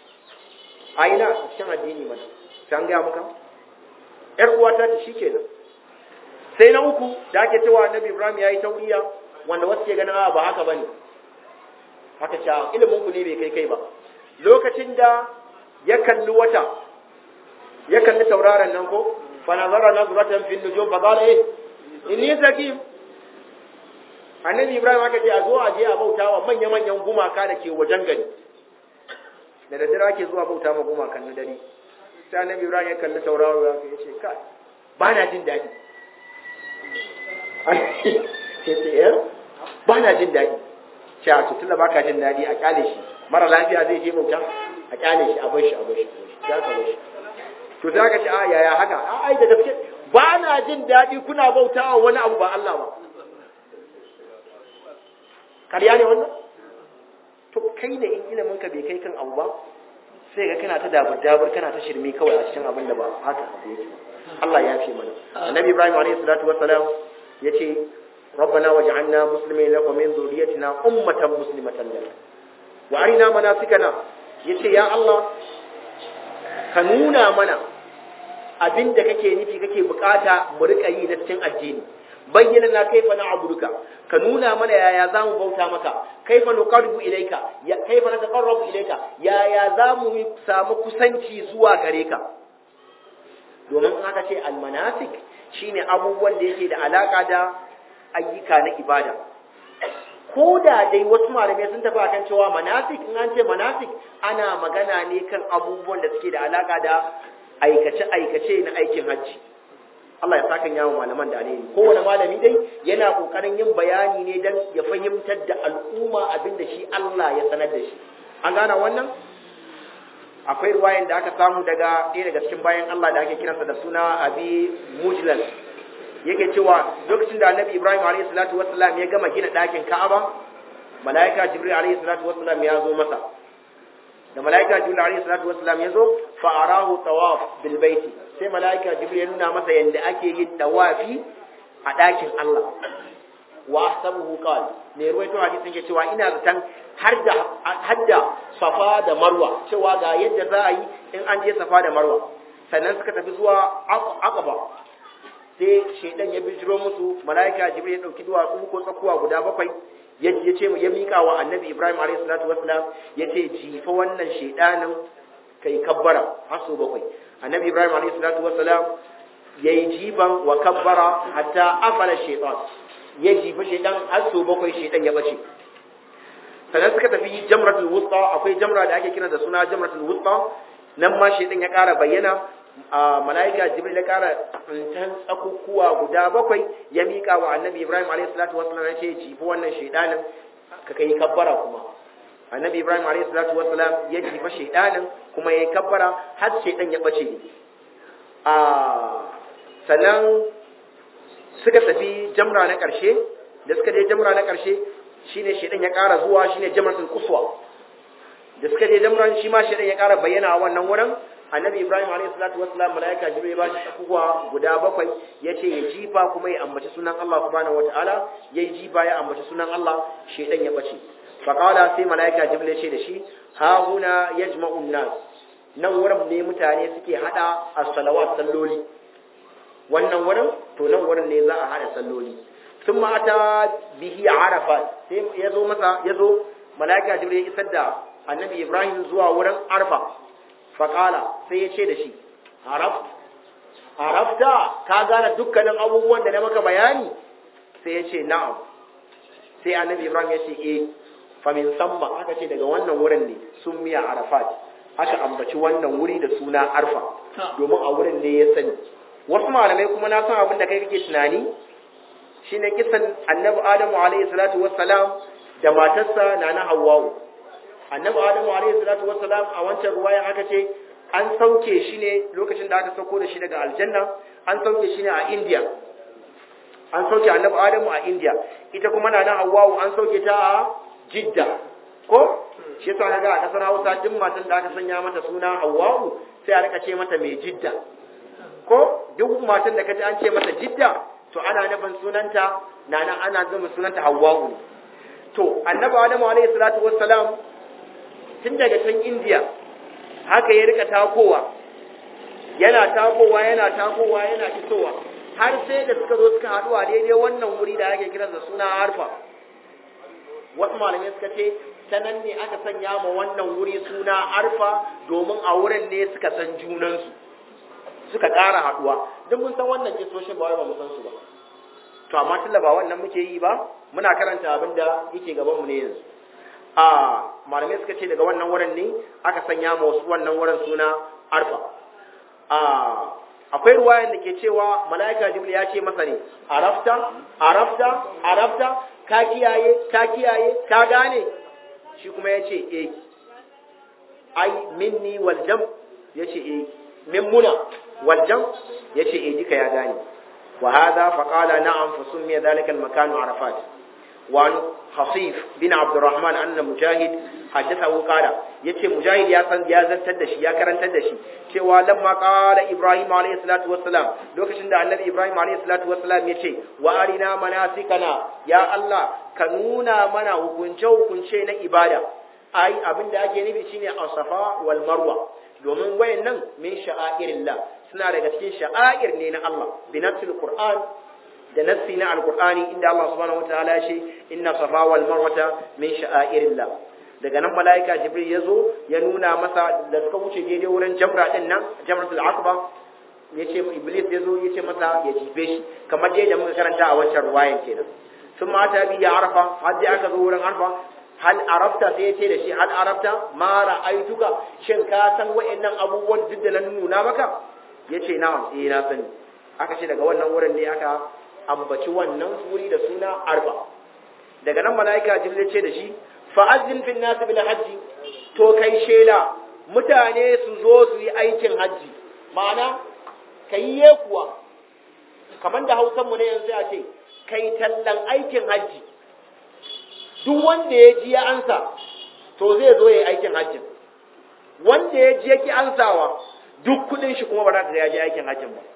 A: a ina cikin addini mana sai an gaya muka yar uwa ta ce shikenan sai na uku da ake cewa annabi ibrahim ya yi tauriya wanda wasu ke ganin ba haka bane haka cewa ilimin ku ne bai kai kai ba lokacin da ya kalli wata ya kalli tauraron nan ko fa nazara nazratan fil nujum fa qala eh inni sakim annabi ibrahim aka ce a zo a je a bauta wa manya manyan gumaka da ke wajen gari da daddare ake zuwa bauta ma gumakan na dare sai annabi ibrahim ya kalli tauraro ya ce kai ba na jin daɗi sai ce eh ba na jin daɗi ce a tutun da baka jin daɗi a kyale shi mara lafiya zai je bauta a kyale shi a bar shi a bar shi za ka bar shi to za ka ce a yaya haka a ai da gaske ba na jin daɗi kuna bautawa wani abu ba Allah ba ƙarya ne wannan to kai ne in ilimin ka bai kai kan abu ba sai ga kana ta dabur dabur kana ta shirme kawai a cikin abin da ba haka abu yake Allah ya fi mana annabi Ibrahim alaihi salatu wassalam yace ربنا واجعلنا مسلمين لك ومن ذريتنا أمة مسلمة لك وأرنا مناسكنا yace ya Allah ka nuna mana abin da kake nufi kake bukata mu rika yi na cikin addini bayyana na kaifa na abuduka ka nuna mana yaya za mu bauta maka kaifa nuqarribu ilayka ya kaifa nataqarrabu ilayka yaya za mu samu kusanci zuwa gare ka domin aka ce almanasik shine abubuwan da yake da alaka da ayyuka na ibada ko da dai wasu malamai sun tafi akan cewa manasik in an ce manasik ana magana ne kan abubuwan da suke da alaka da aikace-aikace na aikin hajji Allah ya saka yawo malaman da alheri kowane malami dai yana kokarin yin bayani ne dan ya fahimtar da al'umma abin da shi Allah ya sanar da shi an gana wannan akwai ruwayan da aka samu daga ɗaya daga cikin bayan Allah da ake kiransa da suna abi mujlal yake cewa lokacin da annabi ibrahim alayhi salatu wassalam ya gama gina ɗakin ka'aba malaika jibril alayhi salatu wassalam ya zo masa da malaika jibril alayhi salatu wassalam ya zo fa arahu tawaf bil baiti sai malaika jibril ya nuna masa yanda ake yin tawafi a ɗakin Allah wa ahsabuhu qal ne ruwaito hadisin ke cewa ina zaton har da har da safa da marwa cewa ga yadda za a yi in an je safa da marwa sannan suka tafi zuwa aqaba sai shaidan ya bijiro musu malaika jibril ya dauki duwatsu ko tsakuwa guda bakwai ya ce ya mika wa annabi ibrahim alayhi salatu wassalam ya ce jifa wannan shaidanin kai kabbara har so bakwai annabi ibrahim alayhi salatu wassalam ya yi jiban wa kabbara hatta afala shaitan ya jifa shaidan har so bakwai shaidan ya bace sannan suka tafi jamratul wusta akwai jamra da ake kira da suna jamratul wusta nan ma shaidan ya ƙara bayyana a mala'ika jibril ya ƙara tsintan tsakukuwa guda bakwai ya miƙa wa annabi ibrahim alayhi salatu wasallam ya ce jifi wannan shaidanin ka kai kabbara kuma annabi ibrahim alayhi salatu wasallam ya jifa shaidanin kuma ya yi kabbara har shaidan ya bace a sannan suka tafi jamra na ƙarshe da suka je jamra na ƙarshe shine shaidan ya ƙara zuwa shine jamratul quswa da suka je jamran shi ma shaidan ya ƙara bayyana a wannan wurin annabi ibrahim alayhi salatu wassalam malaika jibril ya bashi tsakuwa guda bakwai yace ya jifa kuma ya ambaci sunan Allah subhanahu wataala yayi jifa ya ambaci sunan Allah shaidan ya bace fa qala sai malaika jibril ya ce da shi ha huna yajma'u an-nas nan wurin ne mutane suke hada as-salawat salloli wannan wurin to nan wurin ne za a hada salloli sun ata bihi arafat sai ya zo masa ya zo mala'ika jibril ya isar da annabi ibrahim zuwa wurin arfa faƙala sai ya ce da shi arafta ka gane dukkanin abubuwan da na maka bayani sai ya ce na'am sai annabi ibrahim ya ce eh famin samma aka ce daga wannan wurin ne sun miya arafat aka ambaci wannan wuri da suna arfa domin a wurin ne ya sani wasu malamai kuma na san abin da kai kake tunani shine kisan annabi adamu alayhi salatu wassalam da matarsa nana hawwa'u annabi adamu alayhi salatu wassalam a wancan ruwaya aka ce an sauke shi ne lokacin da aka sauko da shi daga aljanna an sauke shi ne a india an sauke annabi adamu a india ita kuma nana hawwa'u an sauke ta a jidda ko shi yasa kaga a kasar hausa duk matan da aka sanya mata suna hawwa'u sai a rika ce mata mai jidda ko duk matan da kaji an ce mata jidda to ana nufin sunanta nana ana zama sunanta hawwa'u to annabi adamu alayhi salatu wassalam tun daga can indiya haka ya rika takowa yana takowa yana takowa yana isowa har sai da suka zo suka haɗu a daidai wannan wuri da ake kiransa suna harfa wasu malamai suka ce ta nan ne aka sanya ma wannan wuri suna harfa domin a wurin ne suka san junansu suka ƙara haɗuwa duk mun san wannan kisoshin ba wai ba mu san su ba to amma tunda ba wannan muke yi ba muna karanta abin da yake gaban mu ne yanzu a malamai suka ce daga wannan wurin ne aka sanya ma wasu wannan wurin suna arfa a akwai ruwayan da ke cewa mala'ika jibril ya ce masa ne arafta arafta arafta ka kiyaye ka kiyaye ka gane shi kuma ya ce eh ai minni wal jam ya ce eh min muna wal jam ya ce eh duka ya gane wa hadha faqala na'am fa summiya dhalika al makan arafat wa حصيف بن عبد الرحمن أن مجاهد حدثه قال يتي مجاهد يا سن يا زنتر دشي يا كرنتر دشي cewa lamma qala ibrahim alayhi salatu wassalam lokacin da annabi ibrahim alayhi salatu wassalam yace wa arina manasikana ya allah ka nuna mana hukunce hukunce na ibada ai abin da ake nufi shine as-safa wal marwa domin wayannan min sha'airillah suna daga cikin sha'air ne na allah bi nafsil qur'an da nassi na alkur'ani inda Allah subhanahu wataala ya ce inna safa wal marwata min sha'airillah daga nan malaika jibril ya zo ya nuna masa da suka wuce daidai wurin jamra din nan jamratul aqba yace iblis ya zo yace masa ya jibe shi kamar dai da muka karanta a wancan ruwayan kenan sun mata bi ya arafa har dai aka zo wurin arfa hal arafta sai yace da shi hal arafta ma ra'aituka shin ka san wa'annan abubuwan duk da na nuna maka yace na'am eh na sani aka ce daga wannan wurin ne aka ambaci wannan wuri da suna arba daga nan mala'ika jibril ce da shi fa'azzin fil nas bil hajji to kai shela mutane su zo su yi aikin hajji ma'ana kai ye kuwa kamar da hausan mu ne yanzu a ce kai tallan aikin hajji duk wanda ya ji ya ansa to zai zo ya yi aikin hajjin wanda ya ji yake ansawa duk kudin shi kuma ba za ka ya je aikin hajjin ba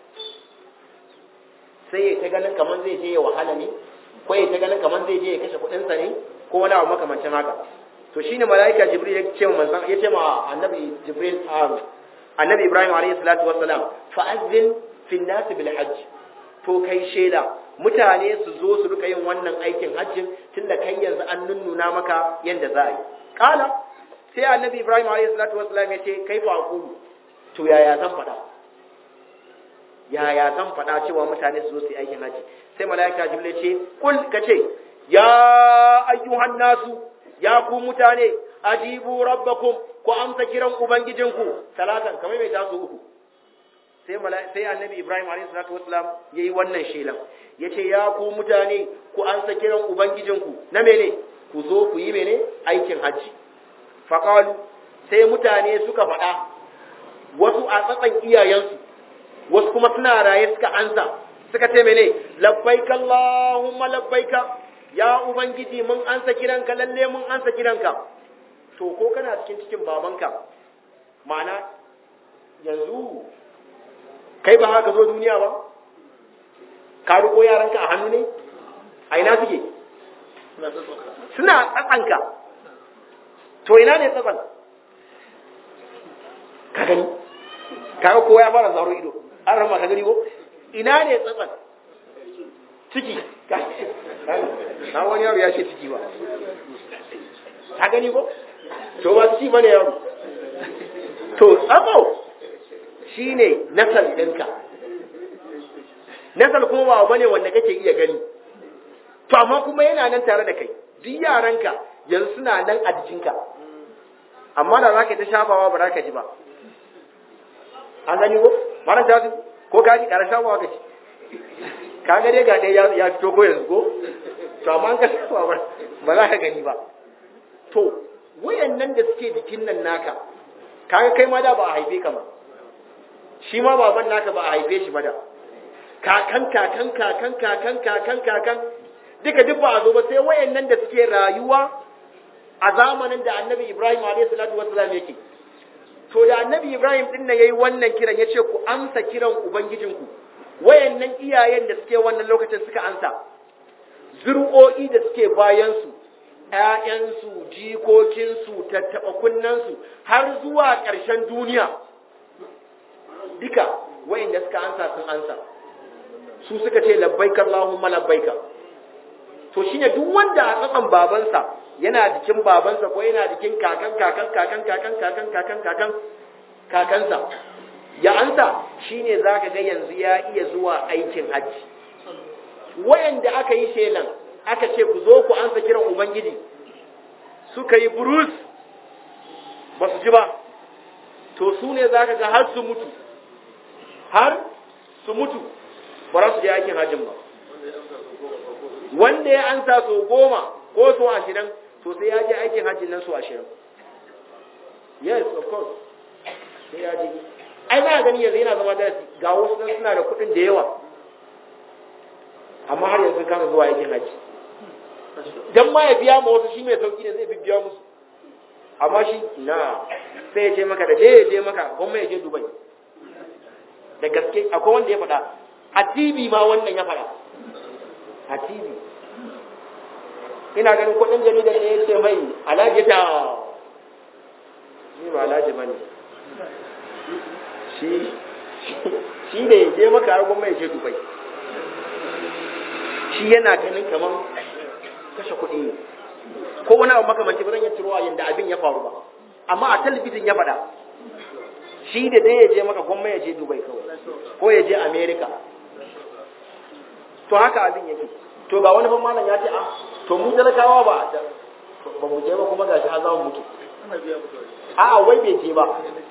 A: sai ya ta ganin kamar zai je ya wahala ne ko ya ta ganin kamar zai je ya kashe kuɗinsa ne ko wani abu makamancin haka to shine malaika jibril ya ce manzon ya ce ma annabi jibril annabi ibrahim alayhi salatu wassalam fa azzin fi nas bil hajj to kai sheda mutane su zo su rika yin wannan aikin hajjin tunda kai yanzu an nunnuna maka yanda za a yi kala sai annabi ibrahim alayhi salatu wassalam ya ce kai fa aqulu to yaya zan faɗa yaya zan faɗa cewa mutane su zo su yi aikin haji sai mala'ika jibril ce kul ka ce ya ayyuhan nasu ya ku mutane ajibu rabbakum ku ku amsa kiran ubangijinku talatan kamar mai tasu uku sai sai annabi Ibrahim alayhi salatu wassalam yayi wannan shelan yace ya ku mutane ku amsa kiran ubangijinku na mene ku zo ku yi mene aikin hajji faqalu sai mutane suka faɗa wasu a tsatsan iyayensu wasu kuma suna raye suka ansa suka ce mene labbaika Allahumma labbaika ya ubangiji mun ansa kiranka lalle mun ansa kiranka to ko kana cikin cikin babanka ma'ana yanzu kai ba haka zo duniya ba ka riko yaranka a hannu ne a ina suke suna tsatsanka to ina ne tsatsan ka gani kaga kowa ya fara zaro ido an rama ka gani ko ina ne tsatsan ciki na wani yaro ya ce ciki ba ka gani ko to ba ciki bane yaro to tsatso shine nasal ɗinka nasal kuma ba bane wanda kake iya gani to amma kuma yana nan tare da kai duk yaranka yanzu suna nan a jikinka amma da za ka ta shafawa ba za ka ji ba an gani ko maran ta su ko ka ji ƙara shafawa ka ci ka ga dai ga ɗaya ya fito ko yanzu ko to amma an ka shafawa ba za ka gani ba to wayannan da suke jikin nan naka kaga kai ma da ba a haife ka ba shi ma baban naka ba a haife shi ba da kakan kakan kakan kakan kakan kakan duka duk ba a zo ba sai wayannan da suke rayuwa a zamanin da annabi Ibrahim alayhi salatu wassalam yake to da annabi Ibrahim din nan yayi wannan kiran yace ku amsa kiran ubangijinku wayannan iyayen da suke wannan lokacin suka amsa zur'o'i da suke bayan su ƴaƴansu jikokinsu tattaɓa kunnansu har zuwa ƙarshen duniya duka wayanda suka ansa sun ansa su suka ce labbaika Allahumma labbaika to shine duk wanda a tsakan babansa yana jikin babansa ko yana jikin kakan kakan kakan kakan kakan kakan kakan kakansa ya ansa shine zaka ga yanzu ya iya zuwa aikin hajji wayanda aka yi shelan aka ce ku zo ku ansa kiran ubangiji suka yi burus ba su ji ba to su ne zaka ga har su mutu har su mutu ba za su je aikin hajjin ba wanda ya ansa so goma ko so ashirin to sai ya je aikin hajjin nan so ashirin yes of course sai ya je ai za a gani yanzu yana zama darasi ga wasu nan suna da kuɗin da yawa amma har yanzu kasa zuwa aikin hajji dan ma ya biya ma wasu shi mai sauki ne zai biya musu amma shi na sai ya ce maka da je ya je maka gwamma ya je dubai da gaske akwai wanda ya faɗa a tv ma wannan ya faɗa a tv ina ganin kudin jaridar ne ya ce mai alhaji ta ni ba alhaji ba ne shi da ya je maka har gwamma ya je dubai shi yana ganin kamar kashe kuɗi ne ko wani abu makamanci ba zan yi turuwa yadda abin ya faru ba amma a talabijin ya faɗa shi da dai ya je maka gwamma ya je dubai kawai ko ya je america to haka abin yake to ga wani ban malam ya ce ah to mu talakawa ba ba mu je ba kuma gashi har za mu mutu a wai bai je ba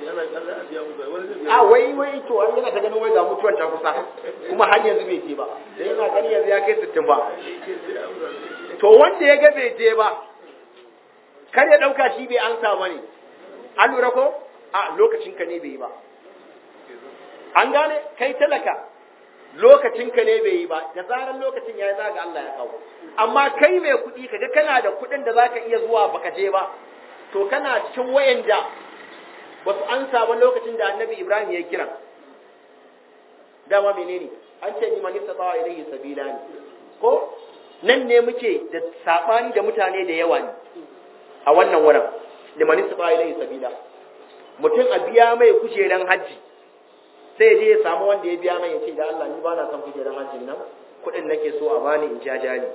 A: a wai wai to an yana ta ganin wai ga mutuwan ta kusa kuma har yanzu bai je ba sai yana gani yanzu ya kai sittin ba to wanda ya ga bai je ba kar ya dauka shi bai ansa ba ne an lura ko a lokacin ka ne bai yi ba an gane kai talaka lokacin ka ne bai yi ba da zarar lokacin ya yi za ga Allah ya kawo amma kai mai kuɗi kaga kana da kuɗin da zaka iya zuwa baka je ba to kana cikin wayanda ba su ansa ba lokacin da annabi Ibrahim ya kira dama menene an ce ni manista tawa ilayhi sabila ne ko nan ne muke da sabani da mutane da yawa ne a wannan wurin da manista tawa ilayhi sabila mutum a biya mai kujeran hajji sai je ya samu wanda ya biya mai ya ce da Allah ni ba na son kujeran hajjin nan kuɗin nake so a bani in jaja ni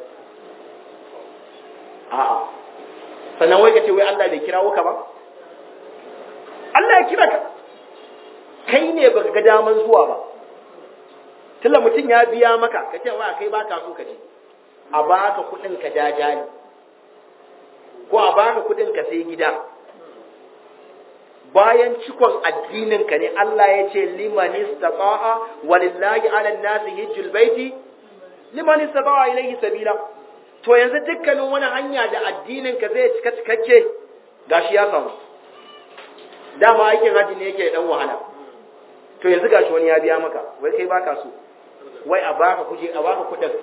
A: a'a sannan wai ka ce wai Allah bai kirawo ka ba Allah ya kira ka kai ne baka ga daman zuwa ba tunda mutum ya biya maka ka ce wa kai baka so ka je a baka kuɗin ka jaja ni ko a baka kuɗin ka sai gida bayan cikon addinin ka ne Allah ya ce liman istata'a walillahi 'ala an-nasi hajjul baiti liman istata'a ilayhi sabila to yanzu dukkanin wani hanya da addinin ka zai cika cikakke gashi ya samu dama aikin haji ne yake dan wahala to yanzu gashi wani ya biya maka wai kai baka so wai a baka kuje a baka kudin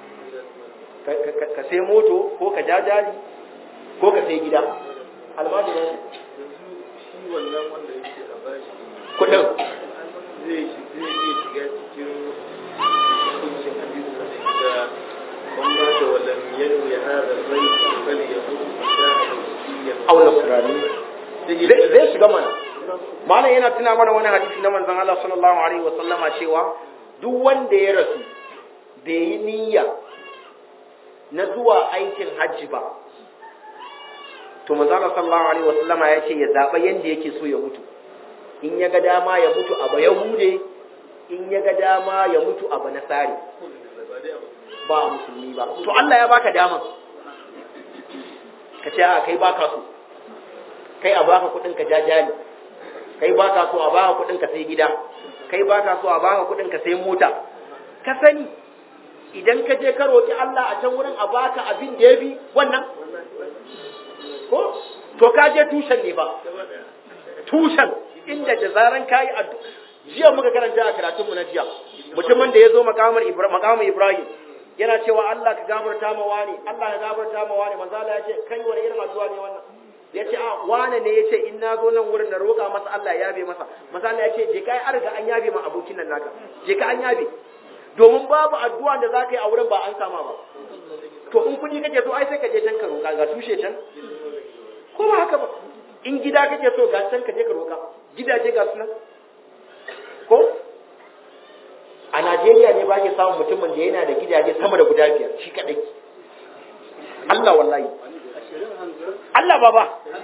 A: ka sai moto ko ka jajali ko ka sai gida almajirin
C: shi wannan wanda yake a bashi
A: kudin
C: zai zai iya shiga cikin hukuncin hadisi da man ba da walam yanwi hada rai bal yahud shahadiyyan
A: aw nasrani zai zai shiga mana malam yana tuna mana wani hadisi na manzon Allah sallallahu alaihi wa sallama cewa duk wanda ya rasu bai yi niyya na zuwa aikin hajji ba to manzon Allah sallallahu alaihi wa sallama ya ce ya zaba yanda yake so ya mutu in ya ga dama ya mutu a bayahude in ya ga dama ya mutu a banasari ba a musulmi ba to Allah ya baka dama ka ce a kai baka so kai a baka kudin ka jajali kai baka so a baka kudin ka sai gida kai baka so a baka kudin ka sai mota ka sani idan ka je ka roki Allah a can wurin a baka abin da yafi wannan ko to ka je tushen ne ba tushen inda da zaran kayi addu jiya muka karanta a karatunmu na jiya mutumin da ya zo makamar Ibrahim Ibrahim yana cewa Allah ka gafarta ma wani Allah ka gafarta ma wani manzo Allah ya ce kai wani irin addu'a ne wannan ya ce a wane ne ya ce in na zo nan wurin na roƙa masa Allah ya yabe masa manzo Allah ya ce je kai arga an yabe ma abokin nan naka je ka an yabe domin babu addu'a da za ka yi a wurin ba an sama ba to in kuɗi kake so ai sai ka je can ka roƙa ga tushe can ko ba haka ba in gida kake so ga can ka je ka roƙa gidaje ga sunan ko a Najeriya ne ba ke samun mutumin da yana da gidaje sama da guda biyar shi kadai Allah wallahi Allah baba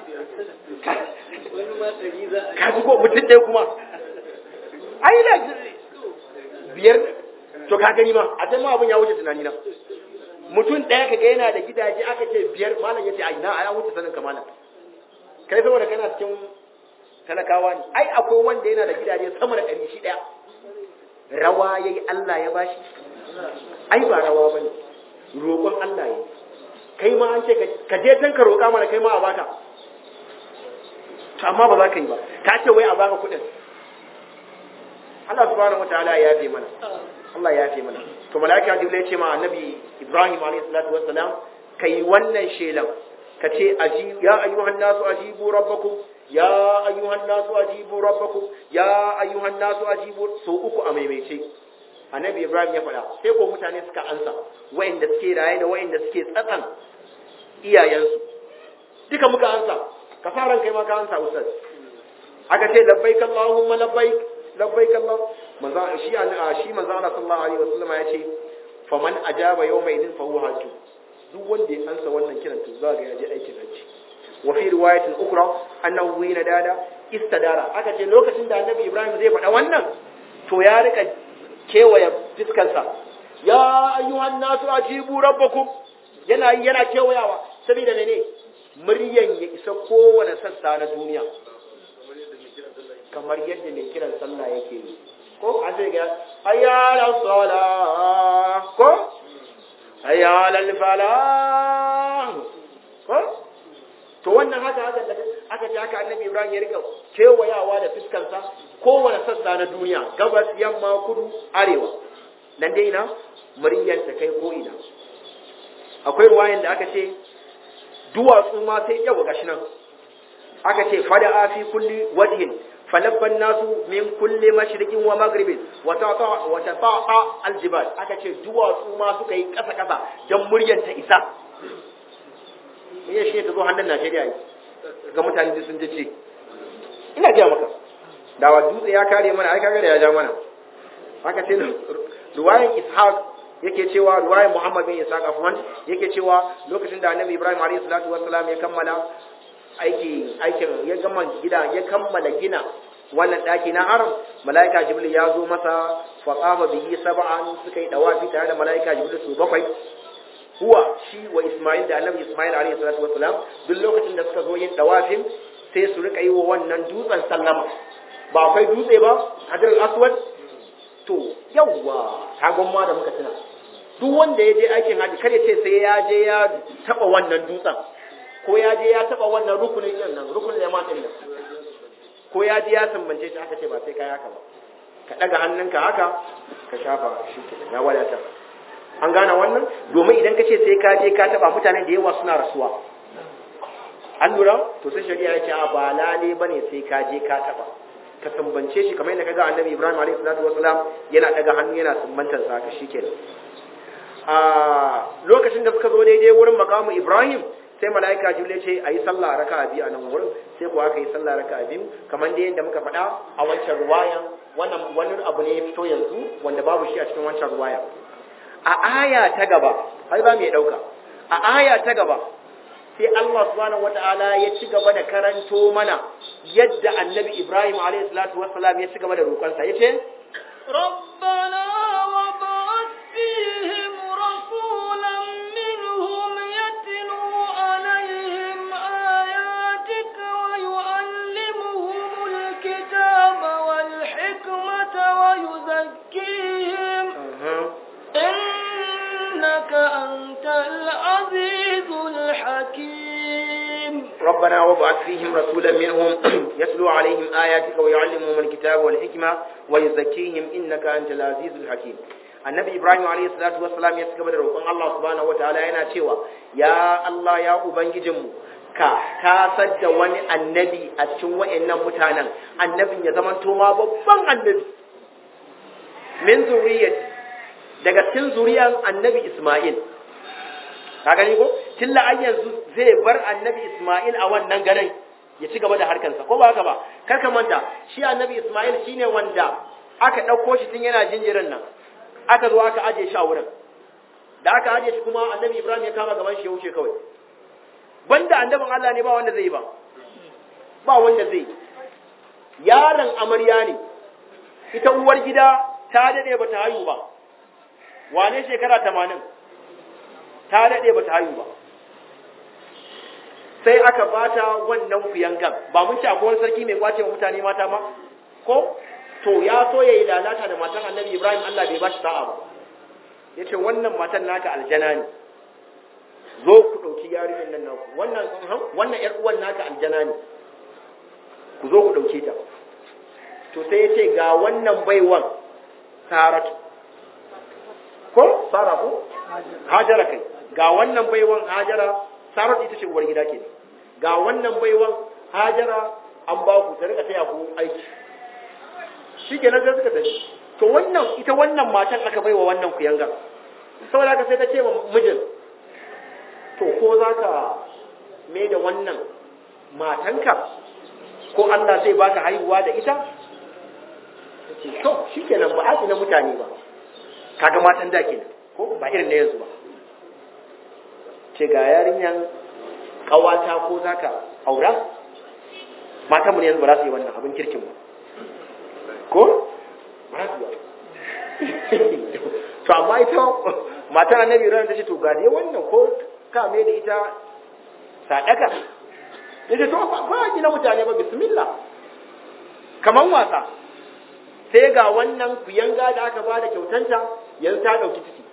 A: ka ji ko mutum ɗaya kuma ai da biyar to ka gani ma a can ma abin ya wuce tunani na mutum ɗaya kaga yana da gidaje aka ce biyar malam ya ce ai na ya wuce sanin ka malam kai saboda kana cikin talakawa ne ai akwai wanda yana da gidaje sama da ɗari shi ɗaya rawa ya yi Allah ya bashi ai ba rawa ba ne roƙon Allah ya kai ma an ce ka je can ka roƙa mana kai ma a baka to amma ba za ka yi ba ka ce wai a baka kuɗin Allah subhanahu wataala ya yafe mana Allah ya yafe mana to malaika jibril ya ce ma annabi Ibrahim alayhi salatu wassalam kai wannan shelan ka ce aji ya ayyuhan nasu ajibu rabbakum ya ayyuhan nasu ajibu rabbakum ya ayyuhan nasu ajibu so uku a maimaice annabi ibrahim ya faɗa sai ko mutane suka ansa wayanda suke raye da wayanda suke tsatsan iyayensu duka muka ansa ka fara kai ma ka ansa ustaz aka ce labbaik allahumma labbaik labbaik allah manzo shi shi manzo Allah sallallahu alaihi wasallam ya ce faman ajaba yawma idin fa huwa hajju duk wanda ya ansa wannan kiran to za ga ya je aikin hajji wa fi riwayatin ukra annahu hina dada istadara aka ce lokacin da annabi ibrahim zai faɗa wannan to ya rika kewaye fiskansa ya ayyuhan nasu ajibu rabbakum yana yana kewayawa saboda mene muryan ya isa kowane sassa na duniya kamar yadda mai kiran sallah yake yi ko an sai ga ayyala sala ko ayyala falah ko to wannan haka haka da aka ce haka annabi ibrahim ya rika kewayawa da fuskansa kowane sassa na duniya gabas yamma kudu arewa nan dai ina muryar ta kai ko ina akwai ruwayan da aka ce duwatsu ma sai yawa gashi nan aka ce fada fi kulli wajhin falabban nasu min kulli mashriqin wa maghribin wa tata wa tata aljibal aka ce duwatsu ma suka yi kasa kasa dan muryar ta isa iya shi ta zo hannun Najeriya yi ga mutane da sun ji ce ina gaya maka da wa dutse ya kare mana ai kaga da ya ja mana haka ce ruwayan ishaq yake cewa ruwayan muhammad bin ishaq afwan yake cewa lokacin da annabi ibrahim alayhi salatu wassalam ya kammala aiki aikin ya gama gida ya kammala gina wannan daki na haram malaika jibril ya zo masa fa qama bihi sab'an suka yi dawafi tare da malaika jibril su bakwai huwa shi wa Ismail da Annabi Ismail alayhi salatu wassalam duk lokacin da suka zo yin dawafin sai su rika yi wa wannan dutsen sallama ba akwai dutse ba hajar aswad to yawwa kagon ma da muka tuna duk wanda ya je aikin haji kada ce sai ya je ya taba wannan dutsen ko ya je ya taba wannan rukunin din nan rukunin yamma din nan ko ya je ya sumbance shi aka ce ba sai kai haka ba ka daga hannunka haka ka shafa shi ke ya wadata an gane wannan domin idan ka ce sai ka je ka taba mutane da yawa suna rasuwa an lura to sai shari'a ya ce a ba lale bane sai ka je ka taba ka sumbance shi kamar yadda kaga annabi Ibrahim alaihi salatu wasalam yana daga hannu yana sumbantar sa haka shikenan a lokacin da suka zo daidai wurin makamu Ibrahim sai mala'ika jibril ce ayi sallah raka'a biyu a nan wurin sai ko aka yi sallah raka'a biyu kamar da yadda muka faɗa a wancan ruwayan wannan wani abu ne ya fito yanzu wanda babu shi a cikin wancan ruwaya a aya ta gaba har ba mai dauka a aya ta gaba sai Allah subhanahu wata'ala ya ci gaba da karanto mana yadda annabi Ibrahim alayhi salatu wassalam ya ci gaba da roƙonsa yace
B: ربنا وابعث فيهم رسولا منهم يتلو عليهم آياتك ويعلمهم الكتاب والحكمة ويزكيهم إنك أنت العزيز الحكيم
A: ربنا وابعث فيهم رسولا منهم يتلو عليهم آياتك ويعلمهم الكتاب والحكمة ويزكيهم إنك أنت العزيز الحكيم annabi ibrahim alayhi salatu wassalam ya cigaba da roƙon Allah subhanahu wataala yana cewa ya Allah ya ubangijinmu ka tasar da wani annabi a cikin wayannan mutanen annabin ya zama to ma babban annabi min zuriyat daga cikin zuriyan annabi isma'il ka gani ko tilla an yanzu zai bar annabi isma'il a wannan garin ya ci gaba da harkansa ko ba haka ba kar ka manta shi annabi isma'il shine wanda aka ɗauko shi tun yana jinjirin nan aka zo aka aje shi a wurin da aka aje shi kuma annabi ibrahim ya kama gaban shi ya wuce kawai banda annabin allah ne ba wanda zai yi ba ba wanda zai yaron amarya ne ita uwar gida ta dade ba ta hayu ba wane shekara tamanin ta dade ba ta hayu ba sai aka bata wannan kuyangan ba mun ci akwai wani sarki mai kwace wa mutane mata ma ko to ya so ya yi lalata da matan annabi ibrahim allah bai ba shi sa'a ba ya ce wannan matan naka aljana ne zo ku ɗauki yarinyar nan naku wannan wannan ƴar uwan naka aljana ne ku zo ku ɗauke ta to sai ya ce ga wannan baiwan saratu ko sara ko hajara kai ga wannan baiwan hajara saratu ita ce uwar gida ke ga wannan baiwan hajara an ba ku ta rika taya ku aiki shi ke nan sai suka tafi to wannan ita wannan matan aka baiwa wannan kuyanga saboda haka sai ta ce wa mijin to ko za ka mai da wannan matanka ko Allah zai baka haihuwa da ita ce to shi ke nan ba a na mutane ba kaga matan da ke ko ba irin na yanzu ba ce ga yarinyan ƙawata ko za ka aura matan mu ne yanzu ba za su yi wannan abin kirkin ba ko ba su to amma ita matar annabi ran ta ce to ga dai wannan ko ka mai da ita sadaka yace to ba gina mutane ba bismillah kaman wasa sai ga wannan kuyanga da aka bada kyautanta yanzu ta dauki ciki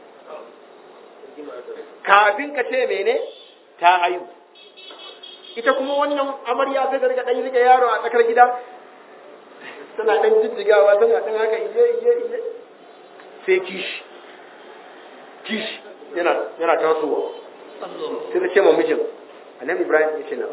A: kafin ka ce mene ta hayu ita kuma wannan amarya sai ta riga dan rike yaro a tsakar gida tana ɗan jijjigawa tana ɗan haka iye iye iye sai kishi kishi yana yana tasowa sai ta ce ma mijin annabi ibrahim ya ce na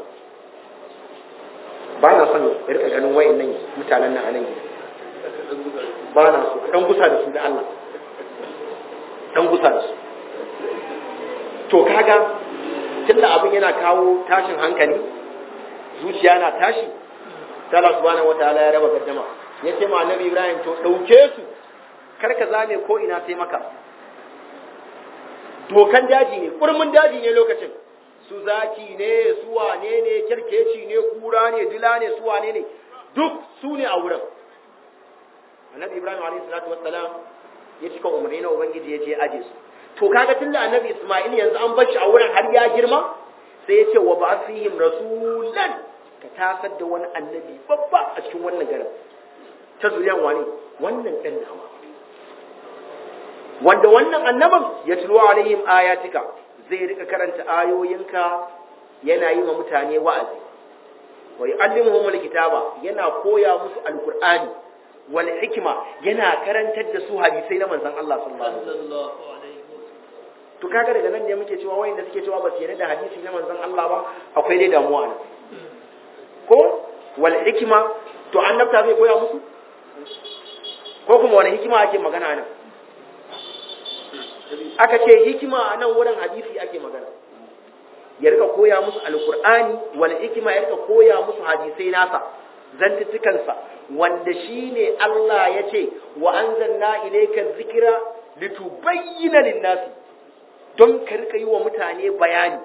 A: ba na son ya rika ganin wayan nan mutanen nan a nan gida ba na so ɗan gusa da su da Allah ɗan gusa da su to kaga tunda abin yana kawo tashin hankali zuciya na tashi sai Allah subhanahu wataala ya raba gaddama ya ce ma annabi Ibrahim to dauke su kar ka zame ko ina sai maka dokan daji ne kurmin daji ne lokacin su zaki ne su wane ne kirkeci ne kura ne dila ne su wane ne duk su ne a wurin annabi Ibrahim alayhi salatu wassalam ya cika umarni na ubangiji ya je aje su to kaga tunda annabi Isma'il yanzu an bar shi a wurin har ya girma sai ya ce wa ba fihim rasulan ka tasar da wani annabi babba a cikin wannan garin ta zuriyan wani wannan dan nawa wanda wannan annaban ya tulo alaihim ayatika zai rika karanta ayoyinka yana yi wa mutane wa'azi wa yu'allimuhum alkitaba yana koya musu alqur'ani wal hikma yana karantar da su hadisai na manzon Allah sallallahu alaihi wasallam to kaga daga nan ne muke cewa wayanda suke cewa ba su yarda da hadisi na manzon Allah ba akwai dai damuwa nan ko wal hikma to annabta zai koya musu ko kuma wani hikima ake magana nan aka ce hikima a nan wurin hadisi ake magana ya rika koya musu alkur'ani wal hikima ya rika koya musu hadisai nasa zantuttukansa wanda shine Allah ya ce wa anzalna ilayka dhikra litubayyana lin-nasi don ka rika yi wa mutane bayani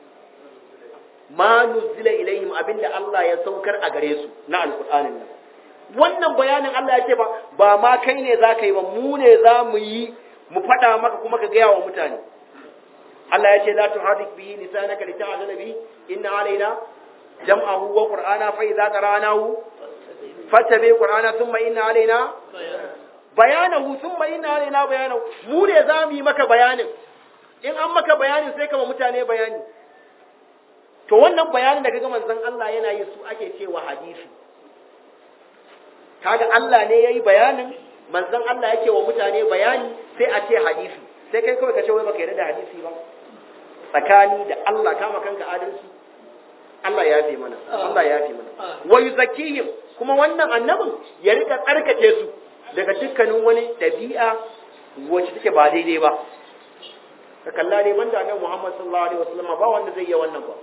A: ma nuzila ilayhim abinda Allah ya saukar a gare su na alkur'anin nan wannan bayanin Allah ya ce ba ba ma kai ne za ka yi ba mu ne za mu yi mu faɗa maka kuma ka gaya wa mutane Allah ya ce la tuhadik bihi lisanaka lita'jala bihi inna alaina jam'ahu wa qur'ana fa idza qara'nahu fattabi qur'ana thumma inna alaina bayanahu thumma inna alaina bayanahu mu ne za mu yi maka bayanin in an maka bayanin sai ka mutane bayani to wannan bayanin da kaga manzon Allah yana yi su ake cewa hadisi kaga Allah ne yayi bayanin manzon Allah yake wa mutane bayani sai a ce hadisi sai kai kawai ka ce wai baka yarda da hadisi ba tsakani da Allah kama kanka adalci Allah ya fi mana Allah ya fi mana wa yuzakkihim kuma wannan annabin ya rika tsarkake su daga dukkanin wani dabi'a wacce take ba daidai ba ka kalla dai banda annabi Muhammad sallallahu alaihi wasallam ba wanda zai yi wannan ba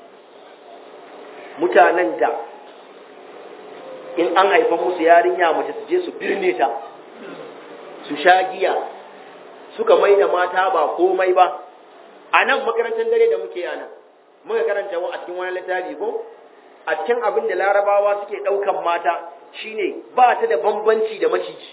A: mutanen da in an haifa musu yarinya mace su je su birne ta su sha giya suka mai da mata ba komai ba a nan makarantar dare da muke yana muka karanta a cikin wani littafi ko a cikin abin da larabawa suke ɗaukan mata shine ba ta da bambanci da maciji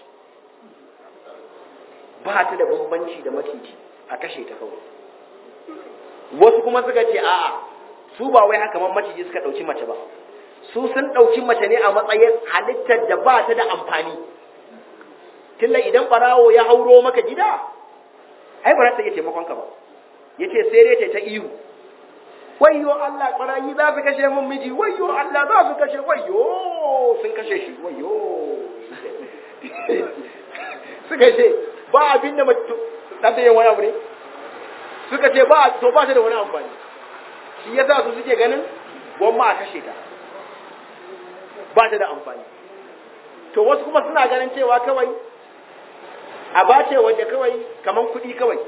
A: ba ta da bambanci da maciji a kashe ta kawai wasu kuma suka ce a'a su ba wai haka man maciji suka ɗauki mace ba su sun ɗauki mace ne a matsayin halittar da ba ta da amfani tunda idan ɓarawo ya hauro maka gida ai ba za ta iya taimakon ka ba ya ce sai dai ta ihu wayyo Allah ɓarayi za su kashe min miji wayyo Allah za su kashe wayyo sun kashe shi wayyo suka ce ba abin da mace ta yin wani abu ne suka ce ba to ba ta da wani amfani shi yasa su suke ganin gwamma a kashe ta ba ta da amfani to wasu kuma suna ganin cewa kawai a bace wanda kawai kaman kuɗi kawai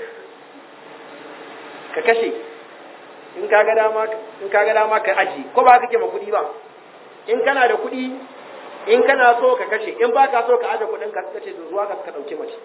A: ka kashe in ka ga dama in ka ga dama ka aji ko ba kake ma kuɗi ba in kana da kuɗi in kana so ka kashe in ba ka so ka aje kuɗin ka kace da zuwa ka ka dauke mace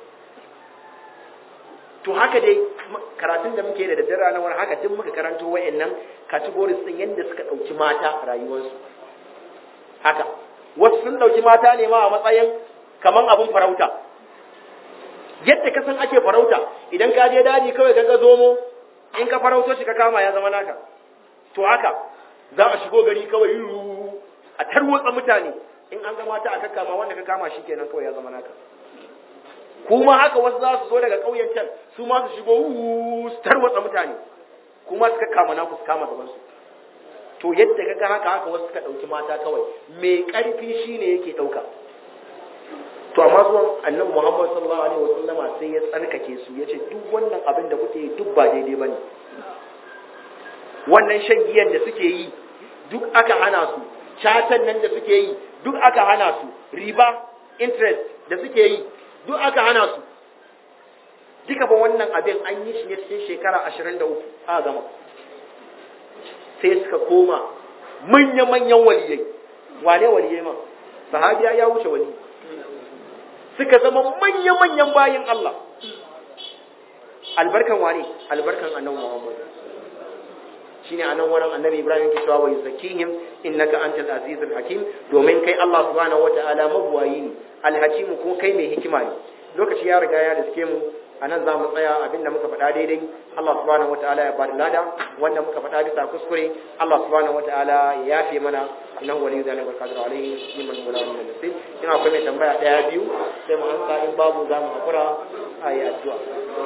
A: to haka dai karatun da muke da daddare ranar wani haka duk muka karanto wayannan categories din yanda suka dauki mata a rayuwarsu haka wasu sun dauki mata ne ma a matsayin kaman abun farauta yadda ka san ake farauta idan ka je daji kawai ka ga zomo in ka farauto shi ka kama ya zama naka to haka za a shigo gari kawai a tarwatsa mutane in an ga mata a kakkama wanda ka kama shi kenan kawai ya zama naka kuma haka wasu za su zo daga ƙauyen can su ma su shigo su tarwatsa mutane kuma suka kama naku su kama gabansu to yadda ka ga haka haka wasu suka ɗauki mata kawai mai ƙarfi shine yake ɗauka to amma zuwan annabi Muhammad sallallahu alaihi wasallam sai ya tsarkake su yace duk wannan abin da kuke yi duk ba daidai bane wannan shan giyan da suke yi duk aka hana su chatan nan da suke yi duk aka hana su riba interest da suke yi duk aka hana su duka ba wannan abin an yi shi ne cikin shekara 23 a gama sai suka koma manya-manyan waliyai wane waliyai ma sahabiya ya wuce wali suka zama manya-manyan bayin Allah albarkan wane albarkan annabi Muhammad shine anan wurin annabi Ibrahim ke cewa wa yuzakihim innaka antal azizul hakim domin kai Allah subhanahu wataala mabuwayi ne alhakim ko kai mai hikima ne lokaci ya riga ya riske mu anan za mu tsaya abinda muka faɗa daidai Allah subhanahu wataala ya bada lada wanda muka faɗa bisa kuskure Allah subhanahu wataala ya yafe mana innahu waliyyu dhalika wal qadiru alayhi liman wala min nasib ina akwai mai tambaya daya biyu sai mu ansa in babu za mu hakura a yi addu'a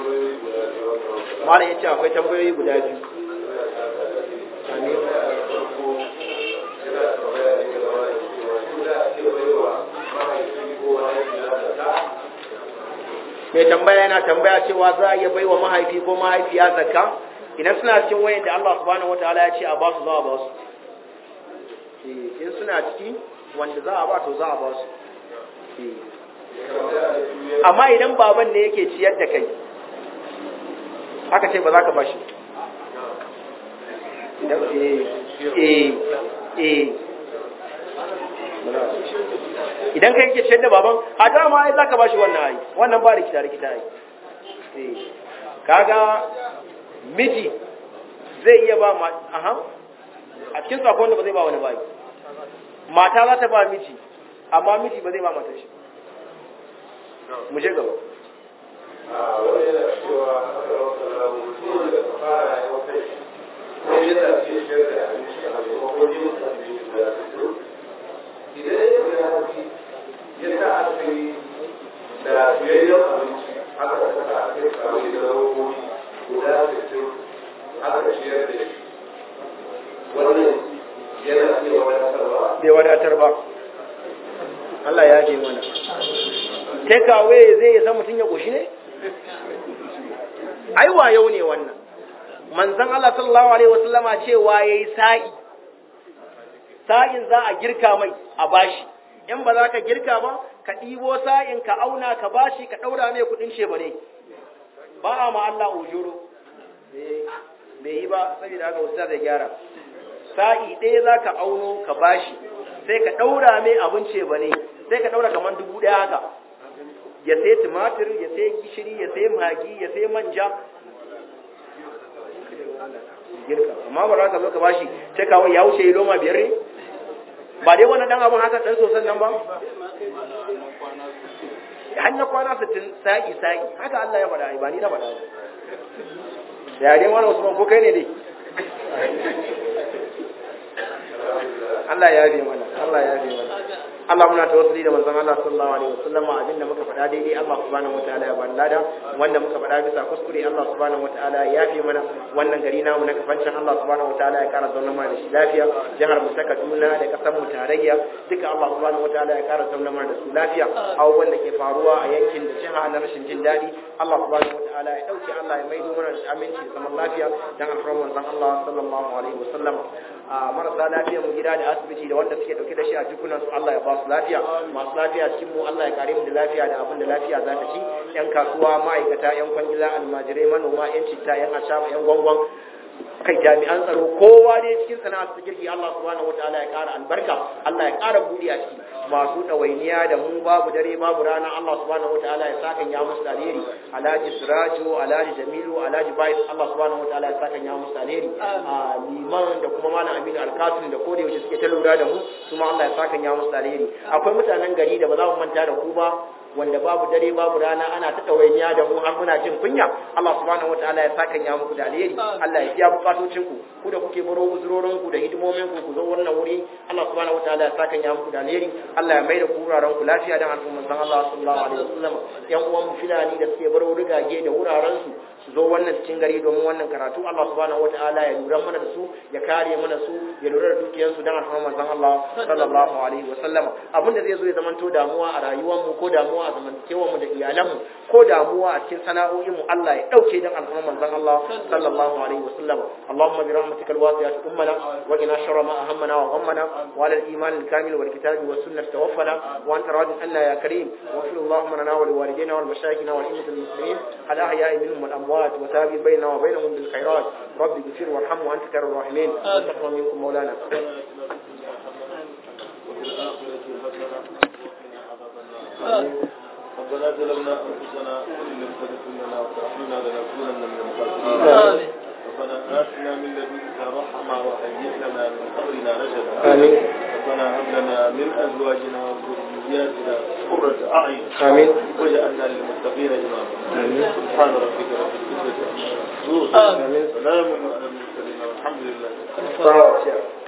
A: malam yace akwai tambayoyi guda biyu amin mai tambaya yana tambaya cewa za a iya baiwa mahaifi ko mahaifiya zakka idan suna cikin wayan da Allah subhanahu wataala ya ce a ba su za a ba su in suna ciki wanda za a ba to za a ba su amma idan baban ne yake ciyar da kai aka ce ba za ka ba shi idan kai yake ciyar da baban a dama ai za ka ba shi wannan ai wannan ba rikita rikita ai kaga miji zai iya ba ma aha a cikin sakon da ba zai ba wani bai mata za ta ba miji amma miji ba zai ba mata shi mu je gaba
C: da biyayyen abinci aka saka a kai kawai da rawowi guda 60 aka ciyar da shi wannan yana iya wadatarwa
A: bai wadatar ba Allah ya je mana take away zai yi san mutum ya koshi ne ai wayo ne wannan manzon Allah sallallahu alaihi wasallama cewa yayi sa'i sa'in za a girka mai a bashi in ba za ka girka ba ka ɗibo sa'in ka auna ka bashi ka ɗaura mai kuɗin ce ba ne ba a ma Allah ujuro bai yi ba saboda haka wasu zai gyara sa'i ɗaya za ka auno ka bashi sai ka ɗaura mai abin ce ba ne sai ka ɗaura kamar dubu ɗaya haka ya sai tumatir ya sai gishiri ya sai magi ya sai manja girka amma ba za ka zo ka bashi sai kawai ya wuce loma biyar ne ba dai wannan dan abun haka dan sosan nan ba hanya kwana 60 sa'i sa'i haka Allah ya faɗa ba ni na faɗa da dai wannan Usman ko kai ne dai Allah ya bi mana Allah ya bi mana Allah muna tawassuli da manzon Allah sallallahu alaihi wasallam abinda muka faɗa daidai Allah subhanahu wataala ya bani lada wanda muka faɗa bisa kuskure Allah subhanahu wataala ya yafe mana wannan gari namu na kafancin Allah subhanahu wataala ya kara zauna mana da shi lafiya jihar mu ta Kaduna da kasar mu tarayya duka Allah subhanahu wataala ya kara zauna mana da su lafiya abubuwan da ke faruwa a yankin da jiha na rashin jin daɗi Allah subhanahu wataala ya dauke Allah ya maido mana da aminci da zaman lafiya dan alfarman manzon Allah sallallahu alaihi wasallam a marasa lafiya mu gida da asibiti da wanda suke dauke da shi a jikunan su Allah ya ba su lafiya masu lafiya cikin mu Allah ya kare mu da lafiya da abin da lafiya za ta ci yan kasuwa ma'aikata yan kwangila almajirai manoma yan citta yan ashaba yan gwangwan kai jami'an tsaro kowa dai cikin sana'ar su girki Allah subhanahu wataala ya kara albarka Allah ya kara budi a ciki masu ɗawainiya da mu babu dare babu rana Allah subhanahu wataala ya saka ya musu alheri Alhaji Sirajo Alhaji Jamilu Alhaji Bais Allah subhanahu wataala ya saka ya musu alheri a liman da kuma malam Aminu Alkatun da koda yaushe suke ta lura da mu kuma Allah ya saka ya musu alheri akwai mutanen gari da ba za mu manta da ku ba wanda babu dare babu rana ana ta ɗawainiya da mu har muna jin kunya Allah subhanahu wataala ya saka ya muku da alheri Allah ya biya bukatocin ku ku da kuke baro uzurorin ku da hidimomin ku ku zo wannan wuri Allah subhanahu wataala ya saka ya muku da alheri Allah ya mai da ku wuraren ku lafiya dan al'umman san Allah sallallahu alaihi wasallam yan uwan mu filani da suke baro rigage da wuraren su su zo wannan cikin gari domin wannan karatu Allah subhanahu wataala ya lura mana da su ya kare mana su ya lura da dukiyar su dan al'umman san Allah sallallahu alaihi wasallam abinda zai zo ya zamanto damuwa a rayuwar mu ko damuwa a zamantakewar mu da iyalan mu ko damuwa a cikin sana'o'in mu Allah ya dauke dan al'umman san Allah sallallahu alaihi wasallam Allahumma bi rahmatika alwasi'at ummana wa qina sharra ma ahammana wa ghammana wa ala al-iman al-kamil wal kitabi was sunnah tawaffana wa anta radin anna ya karim wa fil Allahumma lana wa liwalidayna wal mashayikhina wal ummat al-muslimin al ahya'i minhum wal amwat wa tabi bainana wa bainahum bil khairat rabbi ighfir warham wa anta khairur rahimin wa minkum maulana
C: ربنا ظلمنا انفسنا وان لم تغفر لنا وترحمنا لنكونن من الخاسرين ربنا آتنا من لدنك رحمة وهيئ لنا من أمرنا رشدا
A: آمين
C: ربنا هب لنا من أزواجنا وذرياتنا وذرياتنا قرة أعين
A: آمين
C: واجعلنا للمتقين إماما
A: آمين.
C: سبحان ربك رب العزة عما يصفون
A: آمين.
C: سلام على المرسلين والحمد لله
A: Sawa,